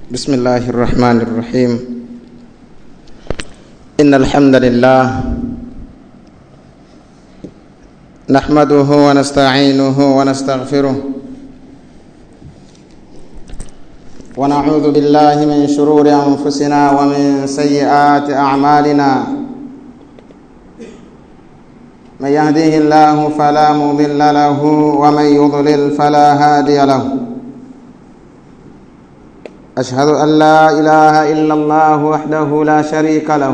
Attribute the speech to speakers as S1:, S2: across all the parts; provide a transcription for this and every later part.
S1: بسم الله الرحمن الرحيم إن الحمد لله نحمده ونستعينه ونستغفره ونعوذ بالله من شرور أنفسنا ومن سيئات أعمالنا من يهديه الله فلا مضل له ومن يضلل فلا هادي له أشهد أن لا إله إلا الله وحده لا شريك له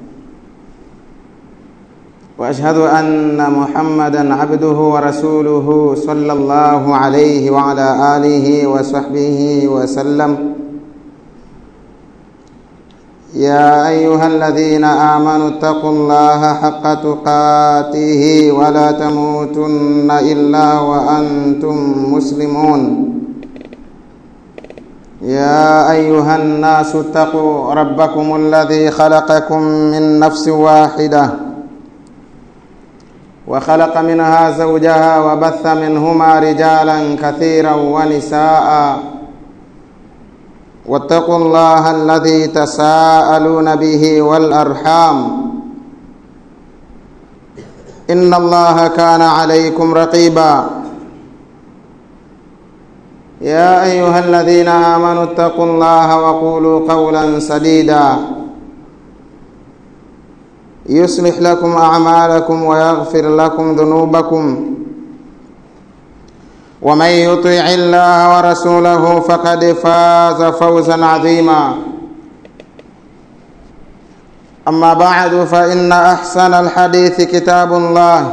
S1: وأشهد أن محمدا عبده ورسوله صلى الله عليه وعلى آله وصحبه وسلم يا أيها الذين آمنوا اتقوا الله حق تقاته ولا تموتن إلا وأنتم مسلمون يا أيها الناس اتقوا ربكم الذي خلقكم من نفس واحدة وخلق منها زوجها وبث منهما رجالا كثيرا ونساء واتقوا الله الذي تساءلون به والأرحام إن الله كان عليكم رقيبا يا أيها الذين آمنوا اتقوا الله وقولوا قولا سديدا يصلح لكم أعمالكم ويغفر لكم ذنوبكم ومن يطع الله ورسوله فقد فاز فوزا عظيما أما بعد فإن أحسن الحديث كتاب الله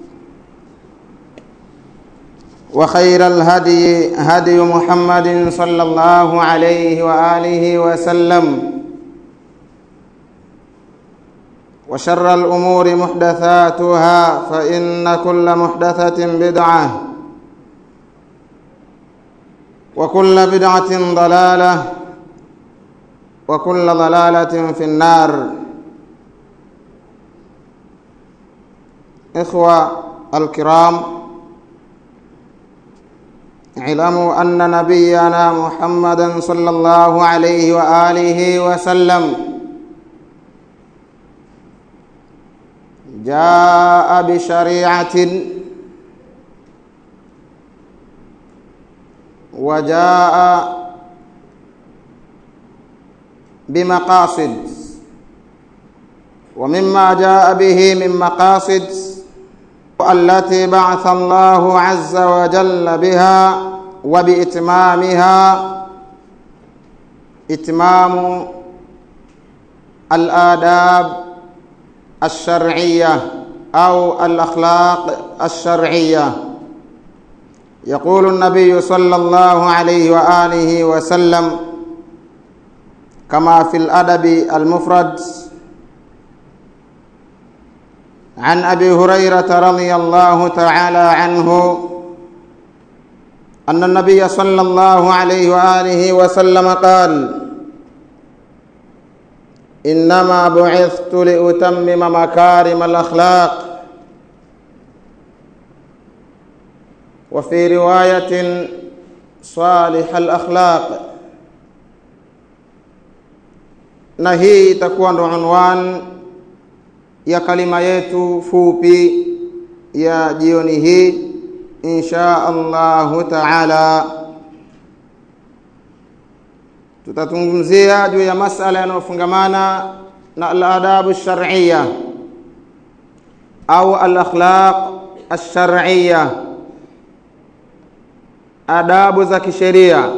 S1: وخير الهدي هدي محمد صلى الله عليه وآله وسلم وشر الأمور محدثاتها فإن كل محدثة بدعة وكل بدعة ضلالة وكل ضلالة في النار إخوة الكرام اعلموا أن نبينا محمدا صلى الله عليه وآله وسلم جاء بشريعة وجاء بمقاصد ومما جاء به من مقاصد التي بعث الله عز وجل بها وبإتمامها إتمام الآداب الشرعية أو الأخلاق الشرعية يقول النبي صلى الله عليه وآله وسلم كما في الأدب المفرد عن أبي هريرة رضي الله تعالى عنه أن النبي صلى الله عليه وآله وسلم قال إنما بعثت لأتمم مكارم الأخلاق وفي رواية صالح الأخلاق na hii itakuwa ndo unwan ya kalima yetu fupi ya jioni hii insha Allahu taala tutazungumzia juu ya masala yanayofungamana na al-adabu shar'iyya au al-akhlaq ash-shar'iyya adabu za kisheria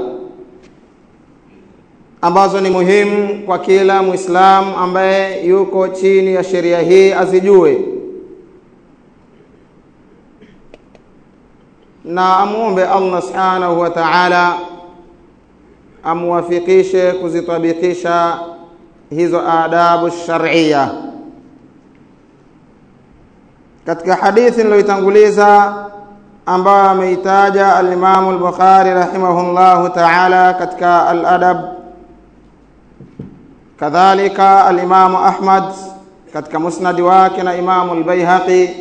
S1: ambazo ni muhimu kwa kila Muislamu ambaye yuko chini ya sheria hii azijue na amuombe Allah subhanahu wa ta'ala amwafikishe kuzitabikisha hizo adabu shar'iyya katika hadithi niliyotanguliza ambayo ameitaja al-Imam al-Bukhari rahimahullahu ta'ala katika al-adab kadhalika al-Imam Ahmad katika musnad wake na Imam al-Baihaqi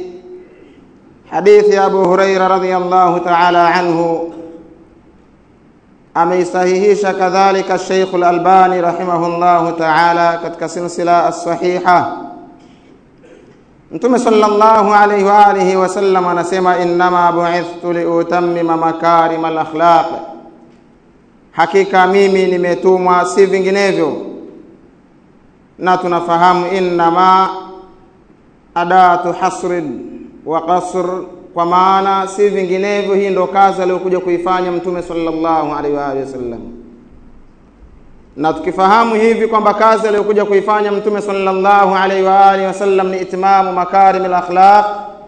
S1: hadithi ya Abu Huraira radhiyallahu ta'ala anhu ameisahihisha kadhalika Sheikh Al-Albani rahimahullahu ta'ala katika silsila as-sahiha Mtume sallallahu alayhi wa alihi wasallam anasema innama bu'ithtu liutammima makarim al-akhlaq hakika mimi nimetumwa si vinginevyo na tunafahamu innama adatu hasrin wa qasr kwa maana si vinginevyo hii ndo kazi aliyokuja kuifanya mtume sallallahu alaihi wa alihi wasallam na tukifahamu hivi kwamba kazi aliyokuja kuifanya mtume sallallahu alaihi wa alihi wasallam ni itimamu makarim al-akhlaq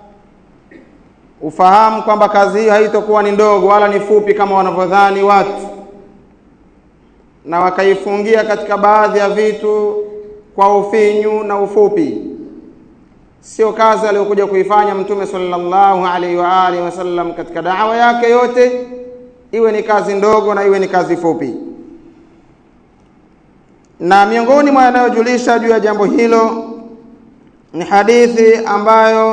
S1: ufahamu kwamba kazi hiyo haitokuwa ni ndogo wala ni fupi kama wanavyodhani watu na wakaifungia katika baadhi ya vitu kwa ufinyu na ufupi sio kazi aliyokuja kuifanya mtume sallallahu alaihi wa alihi wasallam katika dawa yake yote iwe ni kazi ndogo na iwe ni kazi fupi na miongoni mwa yanayojulisha juu ya jambo hilo ni hadithi ambayo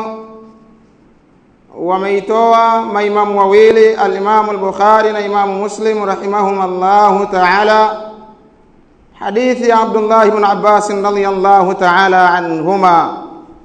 S1: wameitoa maimamu wawili alimamu al-Bukhari na imamu Muslim rahimahumullahu ta'ala hadithi ya Abdullah ibn Abbas radhiyallahu ta'ala anhuma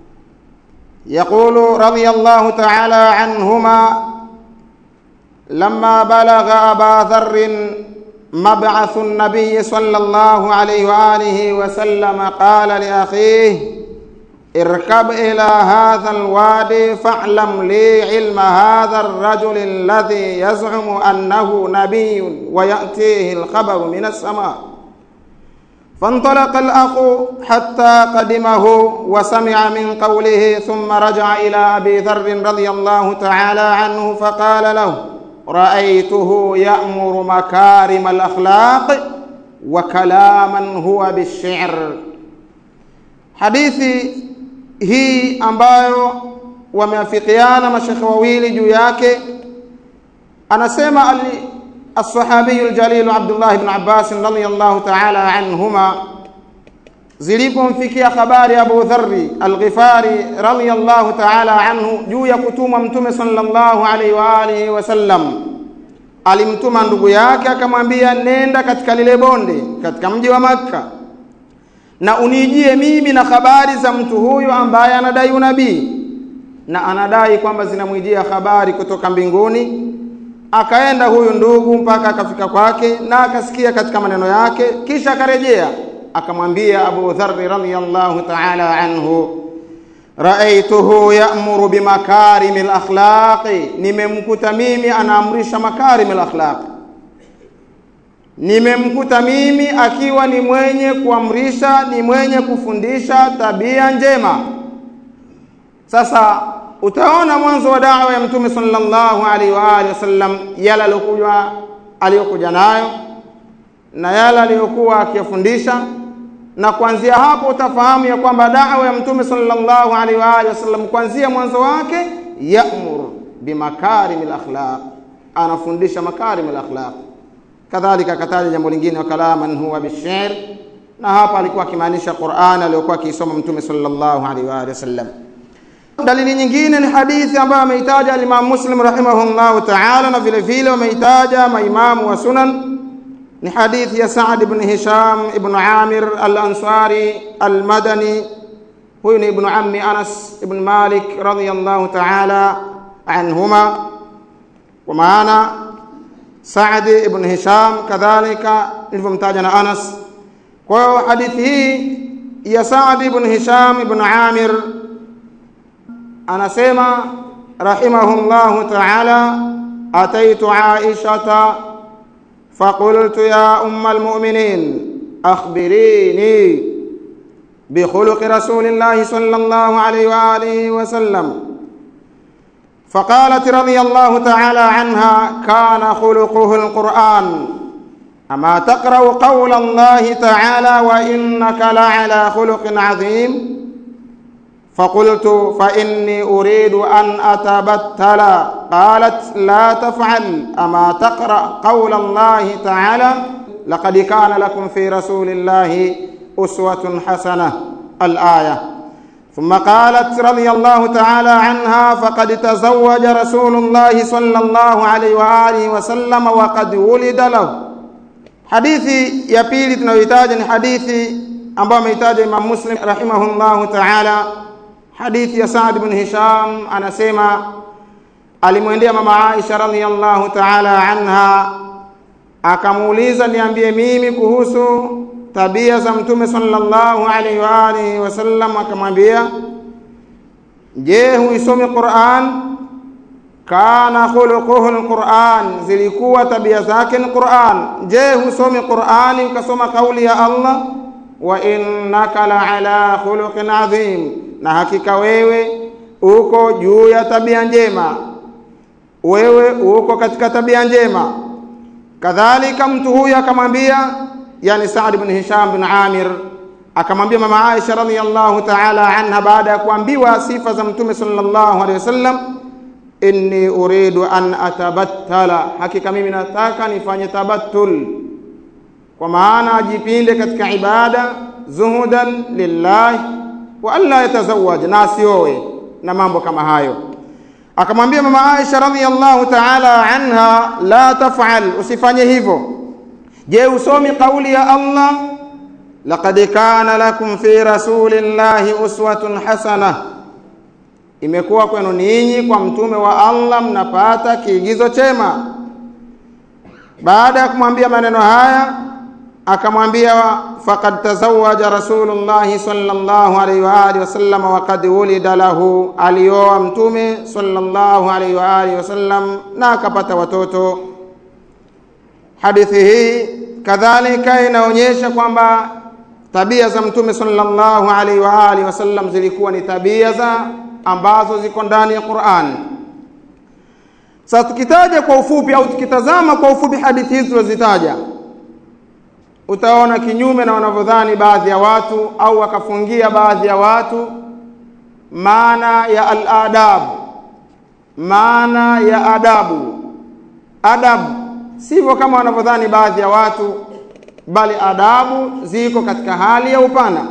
S1: يقول رضي الله تعالى عنهما لما بلغ أبا ذر مبعث النبي صلى الله عليه وآله وسلم قال لأخيه اركب إلى هذا الوادي فاعلم لي علم هذا الرجل الذي يزعم أنه نبي ويأتيه الخبر من السماء فانطلق الأخ حتى قدمه وسمع من قوله ثم رجع إلى أبي ذر رضي الله تعالى عنه فقال له رأيته يأمر مكارم الأخلاق وكلاما هو بالشعر حديثي hii ambayo wameafikiana mashekhe wawili juu yake anasema ali الصحابي الجليل عبد الله بن عباس رضي الله تعالى عنهما zilipomfikia habari Abu Dharri Al-Ghifari radhiyallahu ta'ala anhu juu ya kutumwa Mtume sallallahu alaihi wa alihi wasallam, alimtuma ndugu yake akamwambia, nenda katika lile bonde katika mji wa Makka na unijie mimi na habari za mtu huyu ambaye anadai unabii na anadai kwamba zinamwijia habari kutoka mbinguni akaenda huyu ndugu mpaka akafika kwake na akasikia katika maneno yake kisha akarejea akamwambia Abu Dharr radhiyallahu ta'ala anhu raaituhu ya'muru bimakarim al-akhlaqi nimemkuta mimi anaamrisha makarim al-akhlaq nimemkuta mimi akiwa ni mwenye kuamrisha ni mwenye kufundisha tabia njema sasa utaona mwanzo wa dawa ya mtume sallallahu alaihi wa alihi wasallam yale aliyokuja aliyokuja nayo na yale aliyokuwa akiyafundisha na kuanzia hapo utafahamu ya kwamba dawa ya mtume sallallahu alaihi wa alihi wasallam kuanzia mwanzo wake ya'mur bimakarimil akhlaq anafundisha makarimil akhlaq kadhalika akataja jambo lingine wa kalaman huwa bishair na hapa alikuwa akimaanisha Qur'an aliyokuwa akisoma mtume sallallahu alaihi wa alihi wasallam dalili nyingine ni hadithi ambayo ameitaja al-Imam Muslim rahimahullahu ta'ala na vile vile wameitaja maimamu wa sunan ni hadithi ya Sa'd ibn Hisham ibn Amir al-Ansari al-Madani huyu ni ibn ammi Anas ibn Malik radhiyallahu ta'ala anhuma kwa maana Sa'd ibn Hisham kadhalika nilivyomtaja na Anas kwa hiyo hadithi hii ya Sa'd ibn Hisham ibn Amir anasema rahimahullahu ta'ala ataitu aishata فقلت يا أم المؤمنين أخبريني بخلق رسول الله صلى الله عليه وآله وسلم فقالت رضي الله تعالى عنها كان خلقه القرآن أما تقرأ قول الله تعالى وإنك لعلى خلق عظيم فقلت فإني أريد أن أتبتل قالت لا تفعل أما تقرأ قول الله تعالى لقد كان لكم في رسول الله أسوة حسنة الآية ثم قالت رضي الله تعالى عنها فقد تزوج رسول الله صلى الله عليه وآله وسلم وقد ولد له hadithi ya pili tunayohitaja ni hadithi ambayo ameitaja Imam Muslim rahimahullahu ta'ala hadithi ya Sa'd ibn Hisham anasema alimwendea mama Aisha radhiyallahu ta'ala anha akamuuliza niambie mimi kuhusu tabia za mtume sallallahu alaihi wa alihi wasallam akamwambia je huisomi Qur'an kana khuluquhu alquran zilikuwa tabia zake ni Qur'an je husomi Qur'ani ukasoma kauli ya Allah wa innaka la ala khuluqin adhim na hakika wewe uko juu ya tabia njema wewe uko katika tabia njema kadhalika mtu huyu akamwambia yani Saad ibn Hisham bin Amir akamwambia mama Aisha radhiyallahu ta'ala anha baada ya kuambiwa sifa za mtume sallallahu alaihi wasallam inni uridu an atabattala hakika mimi nataka nifanye tabattul kwa maana ajipinde katika ibada zuhudan lillahi wa alla yatazawwaj na asioe na mambo kama hayo akamwambia mama Aisha radhiyallahu ta'ala anha la taf'al usifanye hivyo je usomi kauli ya Allah laqad kana lakum fi rasulillahi uswatun hasana imekuwa kwenu ninyi kwa mtume wa Allah mnapata kiigizo chema baada ya kumwambia maneno haya akamwambia faqad tazawaja rasulullah sallallahu alaihi wa alihi wasallam wa qad wulida lahu alioa mtume sallallahu alaihi wa alihi wasallam na akapata watoto hadithi hii kadhalika inaonyesha kwamba tabia za mtume sallallahu alaihi wa alihi wasallam zilikuwa ni tabia za ambazo ziko ndani ya Qur'an. Sasa tukitaja kwa ufupi au tukitazama kwa ufupi hadithi hizi tulizozitaja, utaona kinyume na wanavyodhani baadhi ya watu au wakafungia baadhi ya watu maana ya al-adab, maana ya adabu. Adabu sivyo kama wanavyodhani baadhi ya watu, bali adabu ziko katika hali ya upana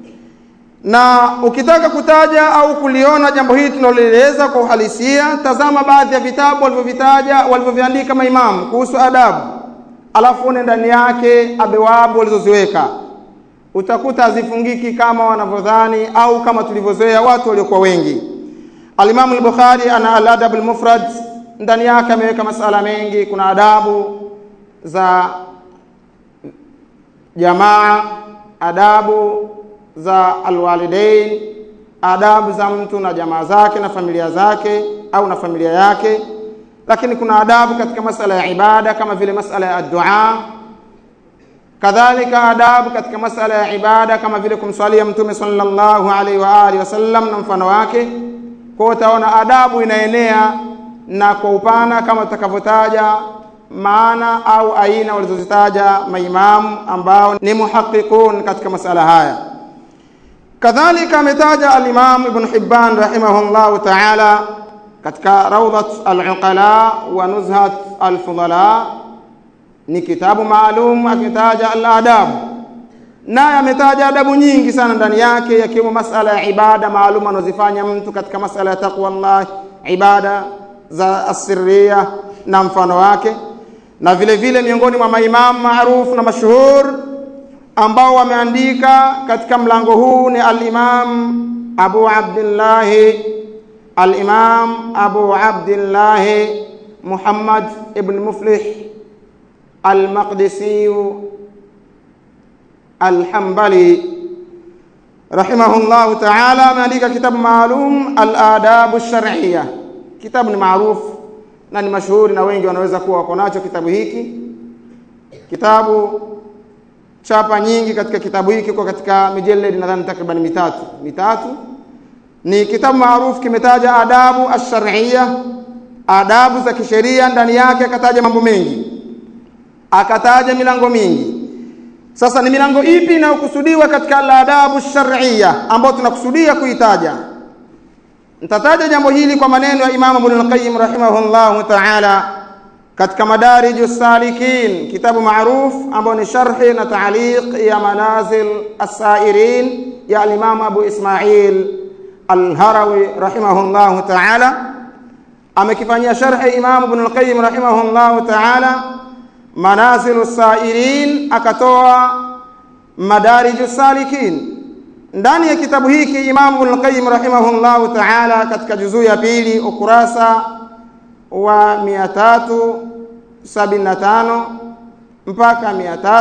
S1: na ukitaka kutaja au kuliona jambo hili tunaloeleza kwa uhalisia, tazama baadhi ya vitabu walivyovitaja walivyoviandika maimamu kuhusu adabu, alafu une ndani yake abewabu walizoziweka, utakuta hazifungiki kama wanavyodhani au kama tulivyozoea watu waliokuwa wengi. Alimamu al-Bukhari ana al-Adab al-Mufrad, ndani yake ameweka masala mengi. Kuna adabu za jamaa, adabu za alwalidain, adabu za mtu na jamaa zake na familia zake au na familia yake. Lakini kuna adabu katika masala ya ibada kama vile masala ya dua, kadhalika adabu katika masala ya ibada kama vile kumswalia Mtume sallallahu alaihi wa alihi wasallam na mfano wake. Kwa utaona adabu inaenea na kwa upana kama tutakavyotaja maana au aina walizozitaja maimamu ambao ni muhaqiqun katika masala haya. kadhalika ametaja al-Imam Ibn Hibban rahimahullahu ta'ala katika Rawdat al-Uqala wa Nuzhat al-Fudala ni kitabu maalum akitaja al-adab naye ametaja adabu nyingi sana ndani yake yakiwemo masala ya ibada maalum anazifanya mtu katika masala ya taqwa Allah ibada za asirria na mfano wake na vile vile miongoni mwa maimamu maarufu na mashuhur ambao wameandika katika mlango huu ni al-Imam Abu Abdullah al-Imam Abu Abdullah Muhammad ibn Muflih al-Maqdisi al-Hanbali rahimahullah ta'ala ameandika kitabu maalum al-Adab ash-Shar'iyya kitabu ni maarufu na ni mashuhuri na wengi wanaweza kuwa wako nacho kitabu hiki kitabu chapa nyingi katika kitabu hiki kwa katika mijeledi nadhani takriban mitatu mitatu ni kitabu maarufu kimetaja adabu ash-shar'iyya adabu za kisheria ndani yake akataja mambo mengi akataja milango mingi sasa ni milango ipi inayokusudiwa katika al-adabu ash-shar'iyya ambayo tunakusudia kuitaja nitataja jambo hili kwa maneno ya Imam Ibn al-Qayyim rahimahullahu ta'ala katika madariju salikin kitabu maruf ambao ni sharhi na taaliq ya manazil as-sairin ya al-Imam Abu Ismail al-Harawi rahimahullahu ta'ala amekifanyia sharhi Imam Ibn al-Qayyim rahimahullahu ta'ala Manazilu Sairin, akatoa Madariju Salikin. Ndani ya kitabu hiki Imamu Ibn Qayyim rahimahullahu ta'ala, katika juzuu ya pili ukurasa wa 375 mpaka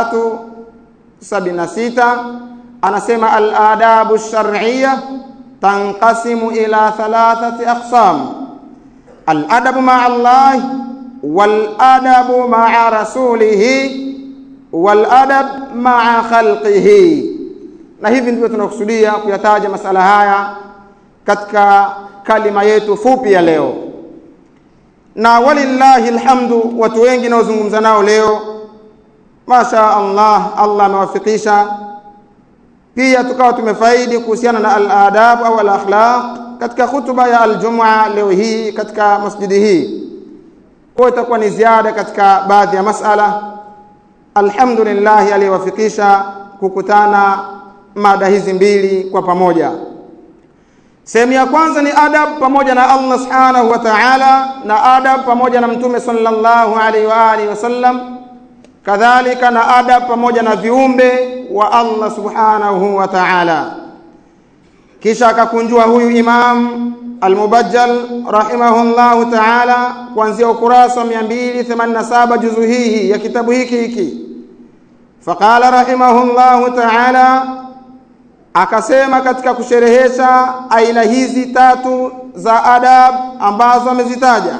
S1: 376 anasema al-adabu shar'iyya tanqasimu ila thalathati aqsam al-adabu ma'a Allah wal-adabu ma'a rasulihi wal-adab ma'a khalqihi. Na hivi ndivyo tunakusudia kuyataja masala haya katika kalima yetu fupi ya leo, na walillahi alhamdu, watu wengi naozungumza nao leo, masha Allah, Allah amewafikisha pia tukawa tumefaidi kuhusiana na al-adab au al-akhlaq katika hutuba ya aljumua leo hii katika masjidi hii. Kwa itakuwa ni ziada katika baadhi ya masala. Alhamdulillah aliyewafikisha kukutana mada hizi mbili kwa pamoja. Sehemu ya kwanza ni adab pamoja na Allah subhanahu wa ta'ala, na adab pamoja na Mtume sallallahu alaihi wa alihi wasallam, kadhalika na adab pamoja na viumbe wa Allah subhanahu wa ta'ala. Kisha akakunjua huyu Imam Al-Mubajjal rahimahullahu ta'ala kuanzia ukurasa wa 287 juzu hii ya kitabu hiki hiki. Faqala rahimahullahu ta'ala, akasema katika kusherehesha aina hizi tatu za adab ambazo amezitaja,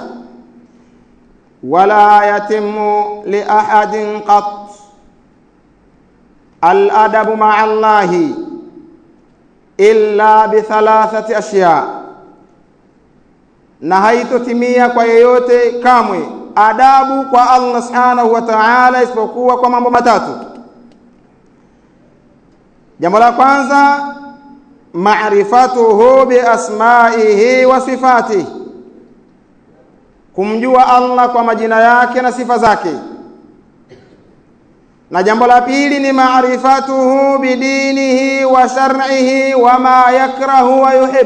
S1: wala yatimu li ahadin qat al-adabu ma'a Allahi illa bi thalathati ashya, na haitotimia kwa yeyote kamwe adabu kwa Allah subhanahu wa ta'ala isipokuwa kwa mambo matatu. Jambo la kwanza, ma'rifatuhu bi asma'ihi wa sifatihi, kumjua Allah kwa majina yake na sifa zake na jambo la pili ni maarifatuhu bidinihi wa shar'ihi wa ma yakrahu wa yuhib,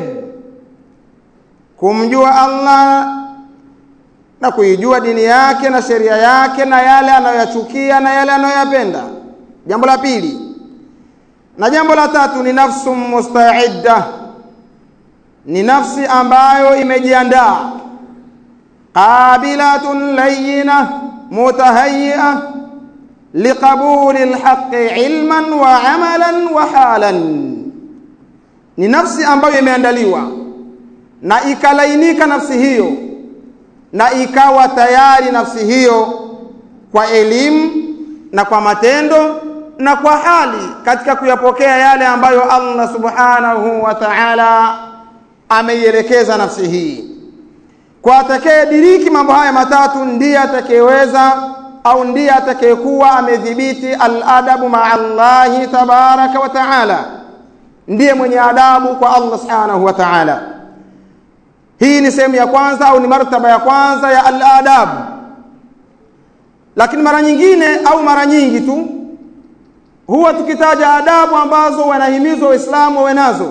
S1: kumjua Allah na kuijua dini yake na sheria yake na yale anayoyachukia na yale anayoyapenda. Jambo la pili. Na jambo la tatu ni nafsu musta'idda, ni nafsi ambayo imejiandaa, qabilatun layyina mutahayyi'a liqabuli alhaqi ilman wa amalan wa halan, ni nafsi ambayo imeandaliwa na ikalainika nafsi hiyo na ikawa tayari nafsi hiyo kwa elimu na kwa matendo na kwa hali katika kuyapokea yale ambayo Allah subhanahu wa ta'ala ameielekeza nafsi hii. Kwa atakayediriki mambo haya matatu ndiye atakayeweza au ndiye atakayekuwa amedhibiti al-adabu ma'a Allahi tabaraka wa ta'ala, ndiye mwenye adabu kwa Allah subhanahu wa ta'ala. Hii ni sehemu ya kwanza au ni martaba ya kwanza ya al-adab. Lakini mara nyingine au mara nyingi tu huwa tukitaja adabu ambazo wanahimizwa Waislamu wawe nazo,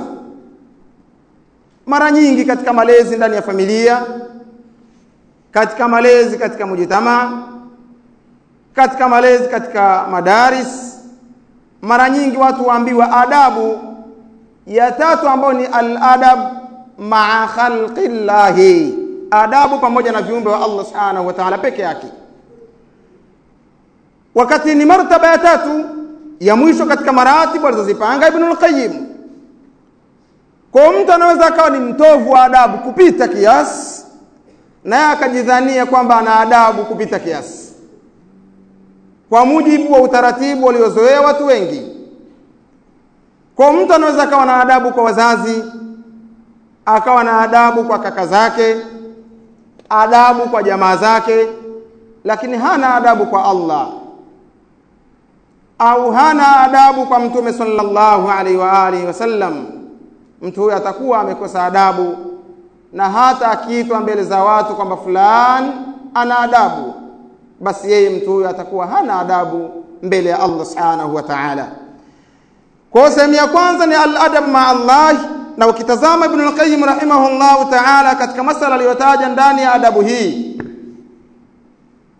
S1: mara nyingi katika malezi ndani ya familia, katika malezi katika mujitamaa katika malezi katika madaris, mara nyingi watu waambiwa adabu ya tatu ambayo ni al-adab maa khalqillahi, adabu pamoja na viumbe wa Allah subhanahu wa ta'ala peke yake, wakati ni martaba ya tatu ya mwisho katika maratibu alizozipanga Ibnul Qayyim. Kwa mtu anaweza akawa ni mtovu wa adabu kupita kiasi, naye akajidhania kwamba ana adabu kupita kiasi kwa mujibu wa utaratibu waliozoea watu wengi. Kwa mtu anaweza akawa na adabu kwa wazazi, akawa na adabu kwa kaka zake, adabu kwa jamaa zake, lakini hana adabu kwa Allah au hana adabu kwa Mtume sallallahu alaihi wa alihi wasallam. Mtu huyo atakuwa amekosa adabu, na hata akiitwa mbele za watu kwamba fulani ana adabu basi yeye mtu huyo atakuwa hana adabu mbele ya Allah subhanahu wa ta'ala. Kwa sehemu ya kwanza ni al-adab ma Allah, na ukitazama Ibn al-Qayyim rahimahullahu ta'ala katika masala aliyotaja ndani ya adabu hii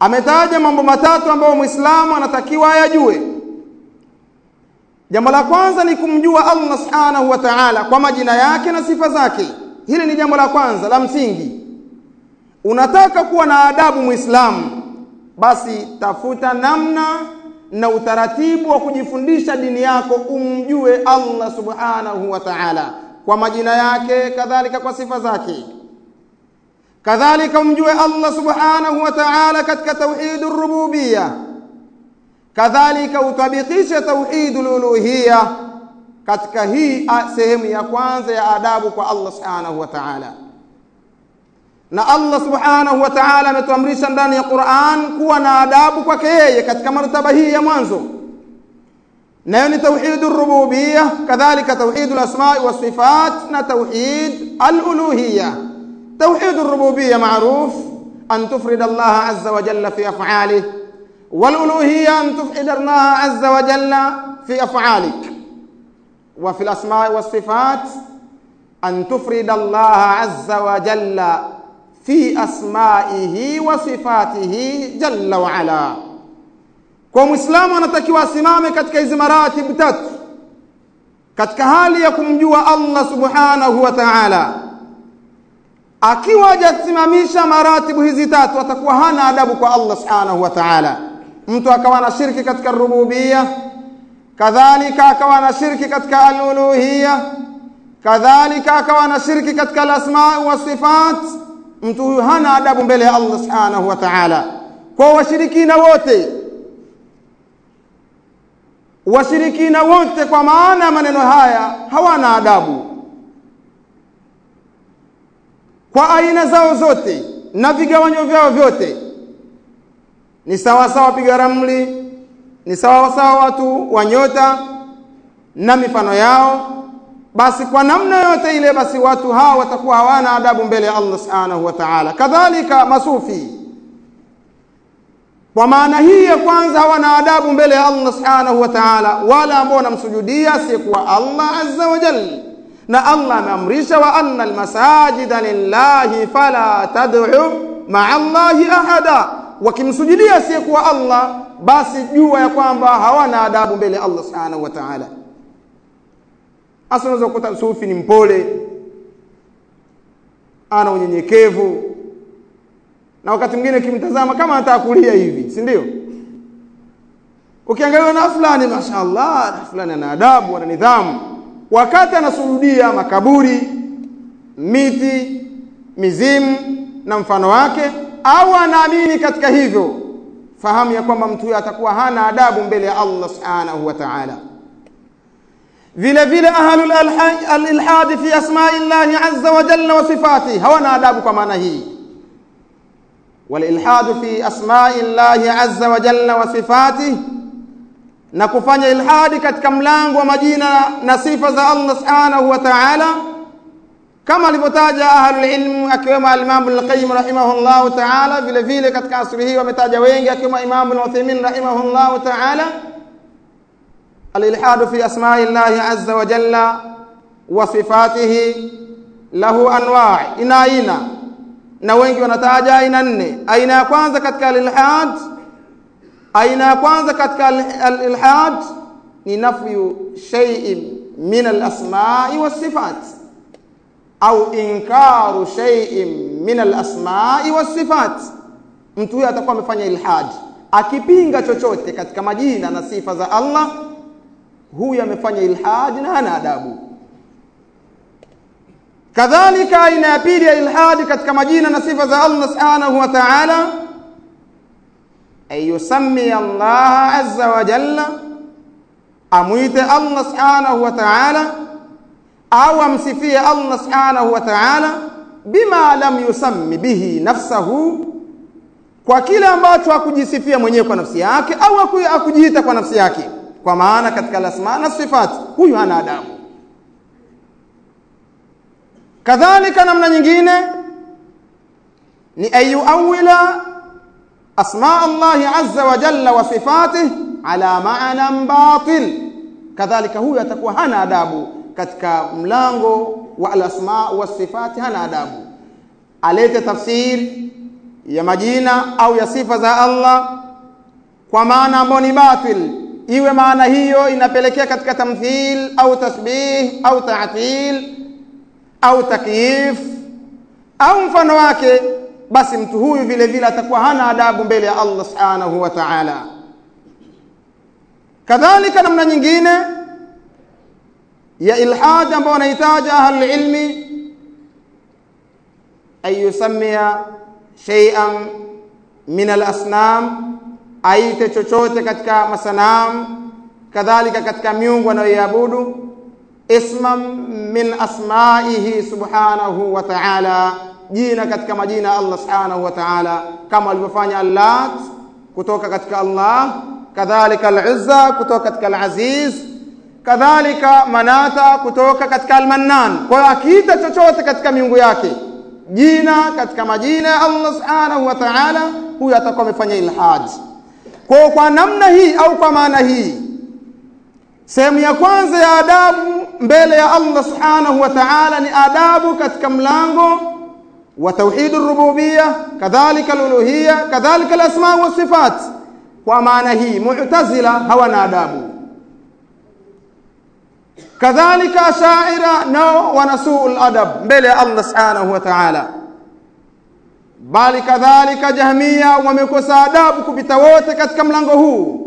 S1: ametaja mambo matatu ambayo Muislamu anatakiwa ayajue. Jambo la kwanza ni kumjua Allah Subhanahu wa Ta'ala kwa majina yake na sifa zake. Hili ni jambo la kwanza la msingi. Unataka kuwa na adabu Muislamu, basi tafuta namna na utaratibu wa kujifundisha dini yako, umjue Allah Subhanahu wa Ta'ala kwa majina yake, kadhalika kwa sifa zake. Kadhalika umjue Allah Subhanahu wa Ta'ala katika tauhidur rububiyya kadhalika utabikishe tauhidul uluhiyya katika hii sehemu ya kwanza ya adabu kwa Allah subhanahu wa ta'ala. Na Allah subhanahu wa ta'ala ametuamrisha ndani ya Qur'an kuwa na adabu kwake yeye katika martaba hii ya mwanzo, nayo ni tauhidur rububiyya, kadhalika tauhidul asma'i was sifat na tauhid al uluhiyya. Tauhidur rububiyya ma'ruf an tufrida Allah azza wa jalla fi af'alihi والألوهية أن تفعل الله عز وجل في أفعالك وفي الأسماء والصفات أن تفرد الله عز وجل في أسمائه وصفاته جل وعلا kwa mwislamu anatakiwa asimame katika hizi maratibu tatu katika hali ya kumjua allah subhanahu wa taala akiwa hajasimamisha maratibu hizi tatu atakuwa hana adabu kwa allah subhanahu wa taala mtu akawa na shirki katika rububia kadhalika akawa na shirki katika aluluhia kadhalika akawa na shirki katika alasma wa sifat mtu huyu hana adabu mbele ya Allah subhanahu wa ta'ala kwa washirikina wote washirikina wote kwa maana ya maneno haya hawana adabu kwa aina zao zote na vigawanyo vyao vyote ni sawa sawa piga ramli, ni sawa sawa watu wa nyota na mifano yao. Basi kwa namna yote ile, basi watu hawa watakuwa hawana adabu mbele ya Allah subhanahu wa ta'ala. Kadhalika masufi, kwa maana hii ya kwanza, hawana adabu mbele ya Allah subhanahu wa ta'ala, wala ambao wanamsujudia asiyekuwa Allah azza wa jalla. Na Allah ameamrisha, wa anna almasajida lillahi fala tad'u ma'a Allahi ahada wakimsujudia asiyekuwa Allah basi jua ya kwamba hawana adabu mbele ya Allah subhanahu wa ta'ala. Hasa unaweza kukuta sufi ni mpole, ana unyenyekevu, na wakati mwingine ukimtazama kama anataka kulia hivi, si ndio? Ukiangalia na fulani, mashaallah, na fulani ana adabu, ana nidhamu, wakati anasujudia makaburi, miti, mizimu na mfano wake au anaamini katika hivyo, fahamu ya kwamba mtu huyo atakuwa hana adabu mbele ya Allah subhanahu wa ta'ala. Vile vile ahlul alilhad fi asma'i llahi azza wa jalla wa sifatihi hawana adabu kwa maana hii. Walilhad fi asma'i llahi azza wa jalla wa sifatihi, na kufanya ilhadi katika mlango wa majina na sifa za Allah subhanahu wa ta'ala kama alivyotaja ahlul ilm akiwemo al-Imam Ibn al-Qayyim rahimahullahu ta'ala, vile vile katika asri hii wametaja wengi akiwemo Imam Ibn Uthaymeen rahimahullahu ta'ala, al-ilhad fi asma'i llahi azza wa jalla wa sifatihi lahu anwa' ina aina, na wengi wanataja aina nne. Aina ya kwanza katika al-ilhad, aina ya kwanza katika al-ilhad ni nafyu shay'in min al-asma'i was sifat au inkaru shay'in min al-asma'i was-sifat. Mtu huyo atakuwa amefanya ilhad, akipinga chochote katika majina na sifa za Allah, huyu amefanya ilhad na hana adabu. Kadhalika, aina ya pili ya ilhad katika majina na sifa za Allah subhanahu wa ta'ala, ay yusammi Allah azza wa jalla, amwite Allah subhanahu wa ta'ala au amsifie Allah subhanahu wa ta'ala bima lam yusammi bihi nafsahu, kwa kile ambacho hakujisifia mwenyewe kwa nafsi yake au hakujiita kwa nafsi yake, kwa maana katika alasma na sifat, huyu hana adabu. Kadhalika, namna nyingine ni ayuawila asma Allahi azza wa jalla wa sifatih ala ma'nan batil, kadhalika huyu atakuwa hana adabu katika mlango wa alasma wa sifati hana adabu, alete tafsiri ya majina au ya sifa za Allah kwa maana ambayo ni batil, iwe maana hiyo inapelekea katika tamthil au tasbih au ta'til au takyif au mfano wake, basi mtu huyu vile vile atakuwa hana adabu mbele ya Allah subhanahu wa ta'ala. Kadhalika namna nyingine ya ilhad ambayo wanahitaji ahli ilmi an yusamia shay'an min al-asnam, aite chochote katika masanamu, kadhalika katika miungu anayoiabudu isman min asmaihi subhanahu wa ta'ala, jina katika majina ya Allah subhanahu wa ta'ala, kama alivyofanya Allat kutoka katika Allah, kadhalika al-Uzza kutoka katika al-Aziz, kadhalika Manata kutoka katika al-Mannan. Kwa hiyo akiita chochote katika miungu yake jina katika majina ya Allah subhanahu wa ta'ala, huyu atakuwa amefanya ilhad. Kwa kwa namna hii au kwa maana hii, sehemu ya kwanza ya adabu mbele ya Allah subhanahu wa ta'ala ni adabu katika mlango wa tauhid rububiyya, kadhalika al-uluhiyya, kadhalika al-asma wa sifat. Kwa maana hii Mu'tazila hawana adabu, kadhalika Ashaira nao wanasuu al-adab mbele ya Allah subhanahu wa ta'ala, bali kadhalika Jahmiya wamekosa adabu kupita wote katika mlango huu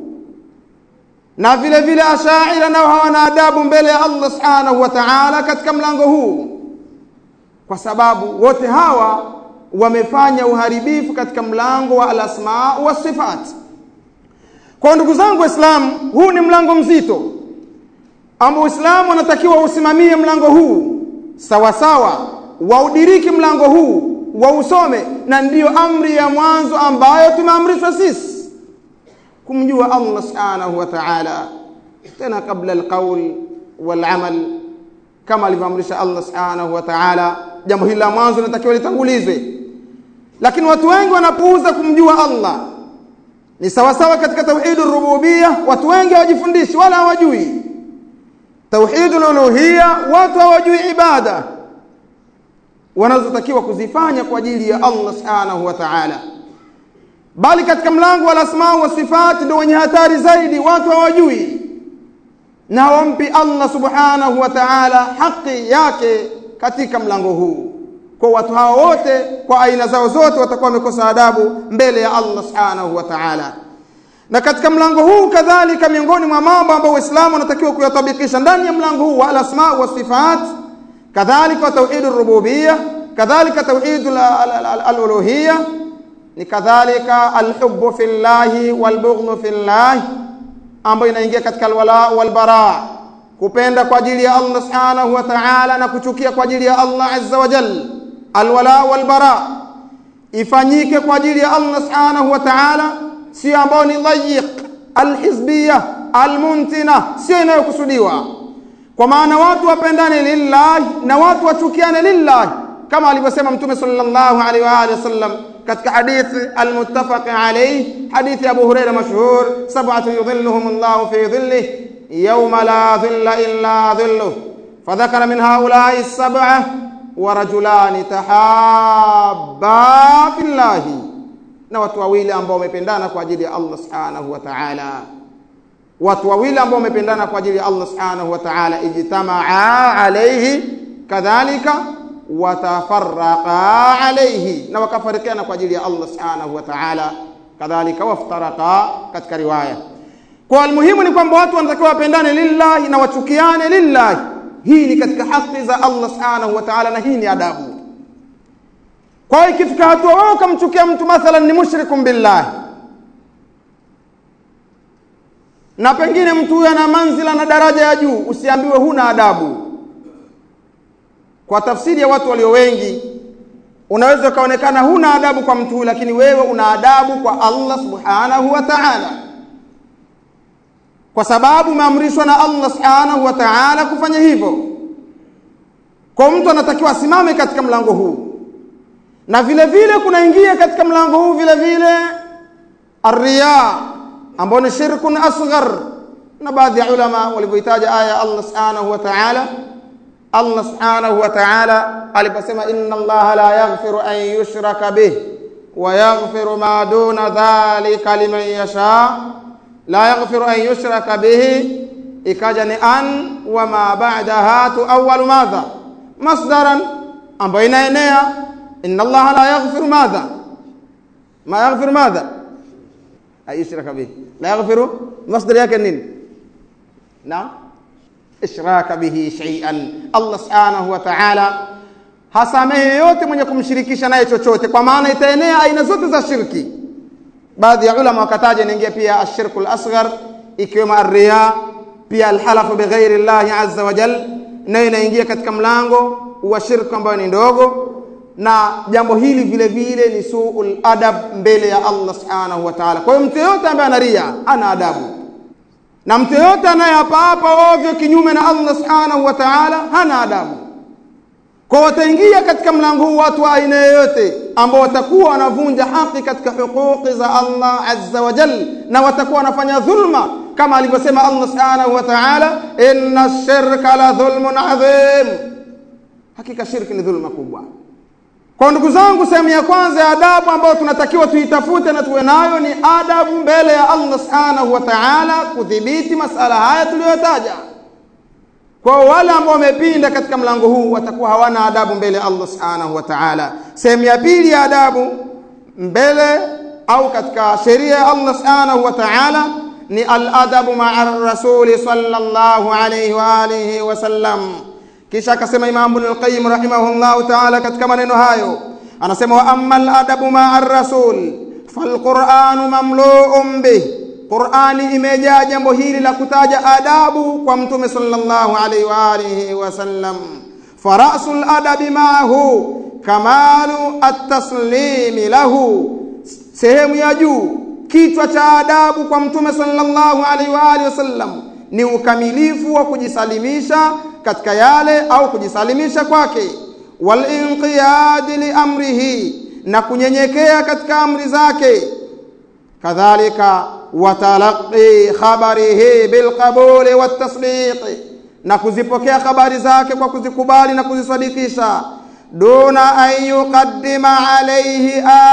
S1: na vile vile Ashaira nao hawana adabu mbele ya Allah subhanahu wa ta'ala katika mlango huu, kwa sababu wote hawa wamefanya uharibifu katika mlango wa alasma wa sifat. Kwa ndugu zangu Waislamu, huu ni mlango mzito ambao Uislamu wanatakiwa usimamie mlango huu sawa sawa, waudiriki mlango huu, wausome, na ndiyo amri ya mwanzo ambayo tumeamrishwa sisi kumjua Allah subhanahu wa ta'ala, tena kabla alqaul wal amal, kama alivyoamrisha Allah subhanahu wa ta'ala. Jambo hili la mwanzo linatakiwa litangulizwe, lakini watu wengi wanapuuza kumjua Allah. Ni sawasawa katika tauhid rububiyya, watu wengi hawajifundishi wala hawajui tauhid uluhiyya, watu hawajui ibada wanazotakiwa kuzifanya kwa ajili ya Allah subhanahu wa ta'ala bali katika mlango wa asma wa sifati ndio wenye hatari zaidi, watu hawajui na hawampi Allah subhanahu wa ta'ala haki yake katika mlango huu. Kwa watu hao wote kwa aina zao zote watakuwa wamekosa adabu mbele ya Allah subhanahu wa ta'ala. Na katika mlango huu kadhalika, miongoni mwa mambo ambayo Waislamu wanatakiwa kuyatabikisha ndani ya mlango huu wa asma wa sifat, kadhalika tauhid rububiyya, kadhalika tauhid al-uluhiyya ni kadhalika alhubbu fillahi walbughdhu fillahi, ambayo inaingia katika alwala walbara, kupenda kwa ajili ya Allah subhanahu wa ta'ala na kuchukia kwa ajili ya Allah azza wa jalla. Alwala walbara ifanyike kwa ajili ya Allah subhanahu wa ta'ala, sio ambayo ni dhayiq alhizbiyya almuntina, sio inayokusudiwa. Kwa maana watu wapendane lillahi na watu wachukiane lillahi, kama alivyosema Mtume sallallahu alaihi wa alihi wasallam katika hadithi almuttafaq alayhi, hadithi Abu Huraira mashhur, sab'atu yudhilluhum Allahu fi dhillih yawma la dhilla illa dhilluh, fadhakara min haula'i sab'a wa rajulani tahabba fillahi, na watu wawili ambao wamependana kwa ajili ya Allah subhanahu wa ta'ala, watu wawili ambao wamependana kwa ajili ya Allah subhanahu wa ta'ala, ijtamaa alayhi kadhalika watafarraqa alayhi, na wakafarikiana kwa ajili ya Allah subhanahu wa ta'ala, kadhalika waftaraqa katika riwaya. Kwa almuhimu ni kwamba watu wanatakiwa wapendane lillahi na wachukiane lillahi. Hii ni katika haki za Allah subhanahu wa ta'ala, na hii ni adabu. Kwa hiyo ikifika hatua wewe ukamchukia mtu mathalan ni mushrikun billahi, na pengine mtu huyo ana manzila na daraja ya juu, usiambiwe huna adabu kwa tafsiri ya watu walio wengi, unaweza ukaonekana huna adabu kwa mtu huyu, lakini wewe una adabu kwa Allah subhanahu wa ta'ala, kwa sababu umeamrishwa na Allah subhanahu wa ta'ala kufanya hivyo. Kwa mtu anatakiwa asimame katika mlango huu, na vile vile kunaingia katika mlango huu vile vile arriya, ambao ni shirkun asghar, na baadhi ya ulama walivyoitaja aya ya Allah subhanahu wa ta'ala Allah subhanahu wa ta'ala aliposema inna Allaha la yaghfiru an yushraka bih ويغفر ما دون ذلك لمن يشاء لا يغفر أن يشرك به ikaja ni an wa ma ba'daha tuawwalu madha masdaran ambayo inaenea inna allaha la yaghfiru madha ma yaghfiru madha ayushraka bihi la yaghfiru masdar yake nini naam ishraka bihi shay'an allah subhanahu wa ta'ala hasamehe yote mwenye kumshirikisha naye chochote kwa maana itaenea aina zote za shirki baadhi ya ulama wakataja inaingia pia ashirku al-asghar ikiwemo arriya pia alhalafu bighairi llahi azza wa jal nayo inaingia katika mlango wa shirku ambayo ni ndogo na jambo hili vile vile ni suul adab mbele ya Allah subhanahu wa ta'ala. Kwa hiyo mtu yote ambaye anaria ana adabu, na mtu yote anayeapa ovyo kinyume na Allah subhanahu wa ta'ala hana adabu. Kwa wataingia katika mlango huu watu wa aina yoyote ambao watakuwa wanavunja haki katika huquqi za Allah azza wa jal, na watakuwa wanafanya dhulma kama alivyosema Allah subhanahu wa ta'ala, inna shirka la dhulmun adhim, hakika shirki ni dhulma kubwa. Kwa ndugu zangu, sehemu ya kwanza ya adabu ambayo tunatakiwa tuitafute na tuwe nayo ni adabu mbele ya Allah subhanahu wa ta'ala, kudhibiti masala haya tuliyotaja. Kwa wale ambao wamepinda katika mlango huu watakuwa hawana adabu mbele ya Allah subhanahu wa ta'ala. Sehemu ya pili ya adabu mbele au katika sheria ya Allah subhanahu wa ta'ala ni al-adabu ma'a rasuli sallallahu alayhi wa alihi wa sallam. Kisha akasema Imam Ibn al-Qayyim rahimahullahu ta'ala katika maneno hayo anasema wa amma al-adabu ma'a rasul falqur'anu mamlu'un bih Qur'ani imejaa jambo hili la kutaja adabu kwa mtume sallallahu alaihi wa alihi wasallam farasul adabi ma'ahu kamalu at-taslimi lahu sehemu ya juu kichwa cha adabu kwa mtume sallallahu alaihi wa alihi wasallam ni ukamilifu wa kujisalimisha katika yale au kujisalimisha kwake wal inqiyad li amrihi na kunyenyekea katika amri zake kadhalika watalaqi khabarihi bilqabuli watasdiqi na kuzipokea habari zake kwa kuzikubali na kuzisadikisha duna an yuqaddima alayhi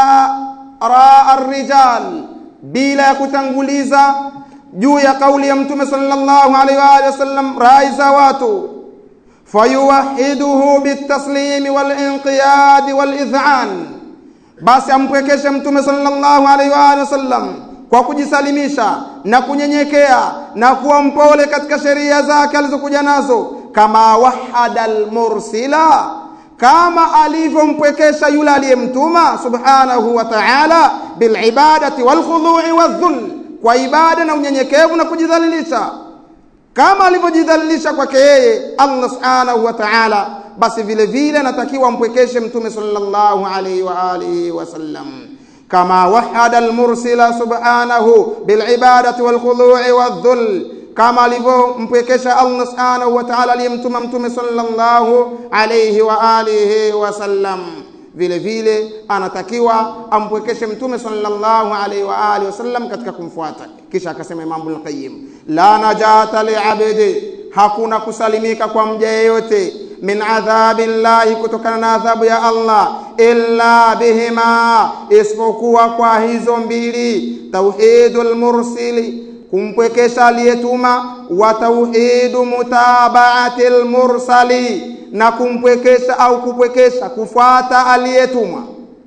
S1: ara arrijal bila ya kutanguliza juu ya kauli ya mtume sallallahu alaihi wa alihi wasallam rai za watu fayuwahiduhu bitaslimi walinqiyadi walidhan basi ampwekeshe mtume sallallahu alaihi wa alihi wasallam kwa kujisalimisha na kunyenyekea na kuwa mpole katika sheria zake alizokuja nazo kama wahada almursila kama alivyompwekesha yule aliyemtuma subhanahu wa ta'ala bilibadati walkhudhu'i wadhul kwa ibada na unyenyekevu na kujidhalilisha kama alivyojidhalilisha kwake yeye Allah subhanahu wa ta'ala basi vile vile anatakiwa ampwekeshe mtume sallallahu alaihi wa alihi wasallam كما وحد المرسل سبحانه بالعبادة والخضوع والذل كما alivyompwekesha Allah subhanahu wa ta'ala aliyemtuma mtume sallallahu alayhi wa alihi wasallam vile vile anatakiwa ampwekeshe mtume sallallahu alayhi wa alihi wasallam katika kumfuata kisha akasema Imam Ibn Qayyim la najata li'abdi hakuna kusalimika kwa mja yeyote min adhabi llahi kutokana na adhabu ya Allah illa bihima isipokuwa kwa hizo mbili tauhidul mursili kumpwekesha aliyetuma wa tauhidu mutabaatil mursali na kumpwekesha au kupwekesha kufuata aliyetumwa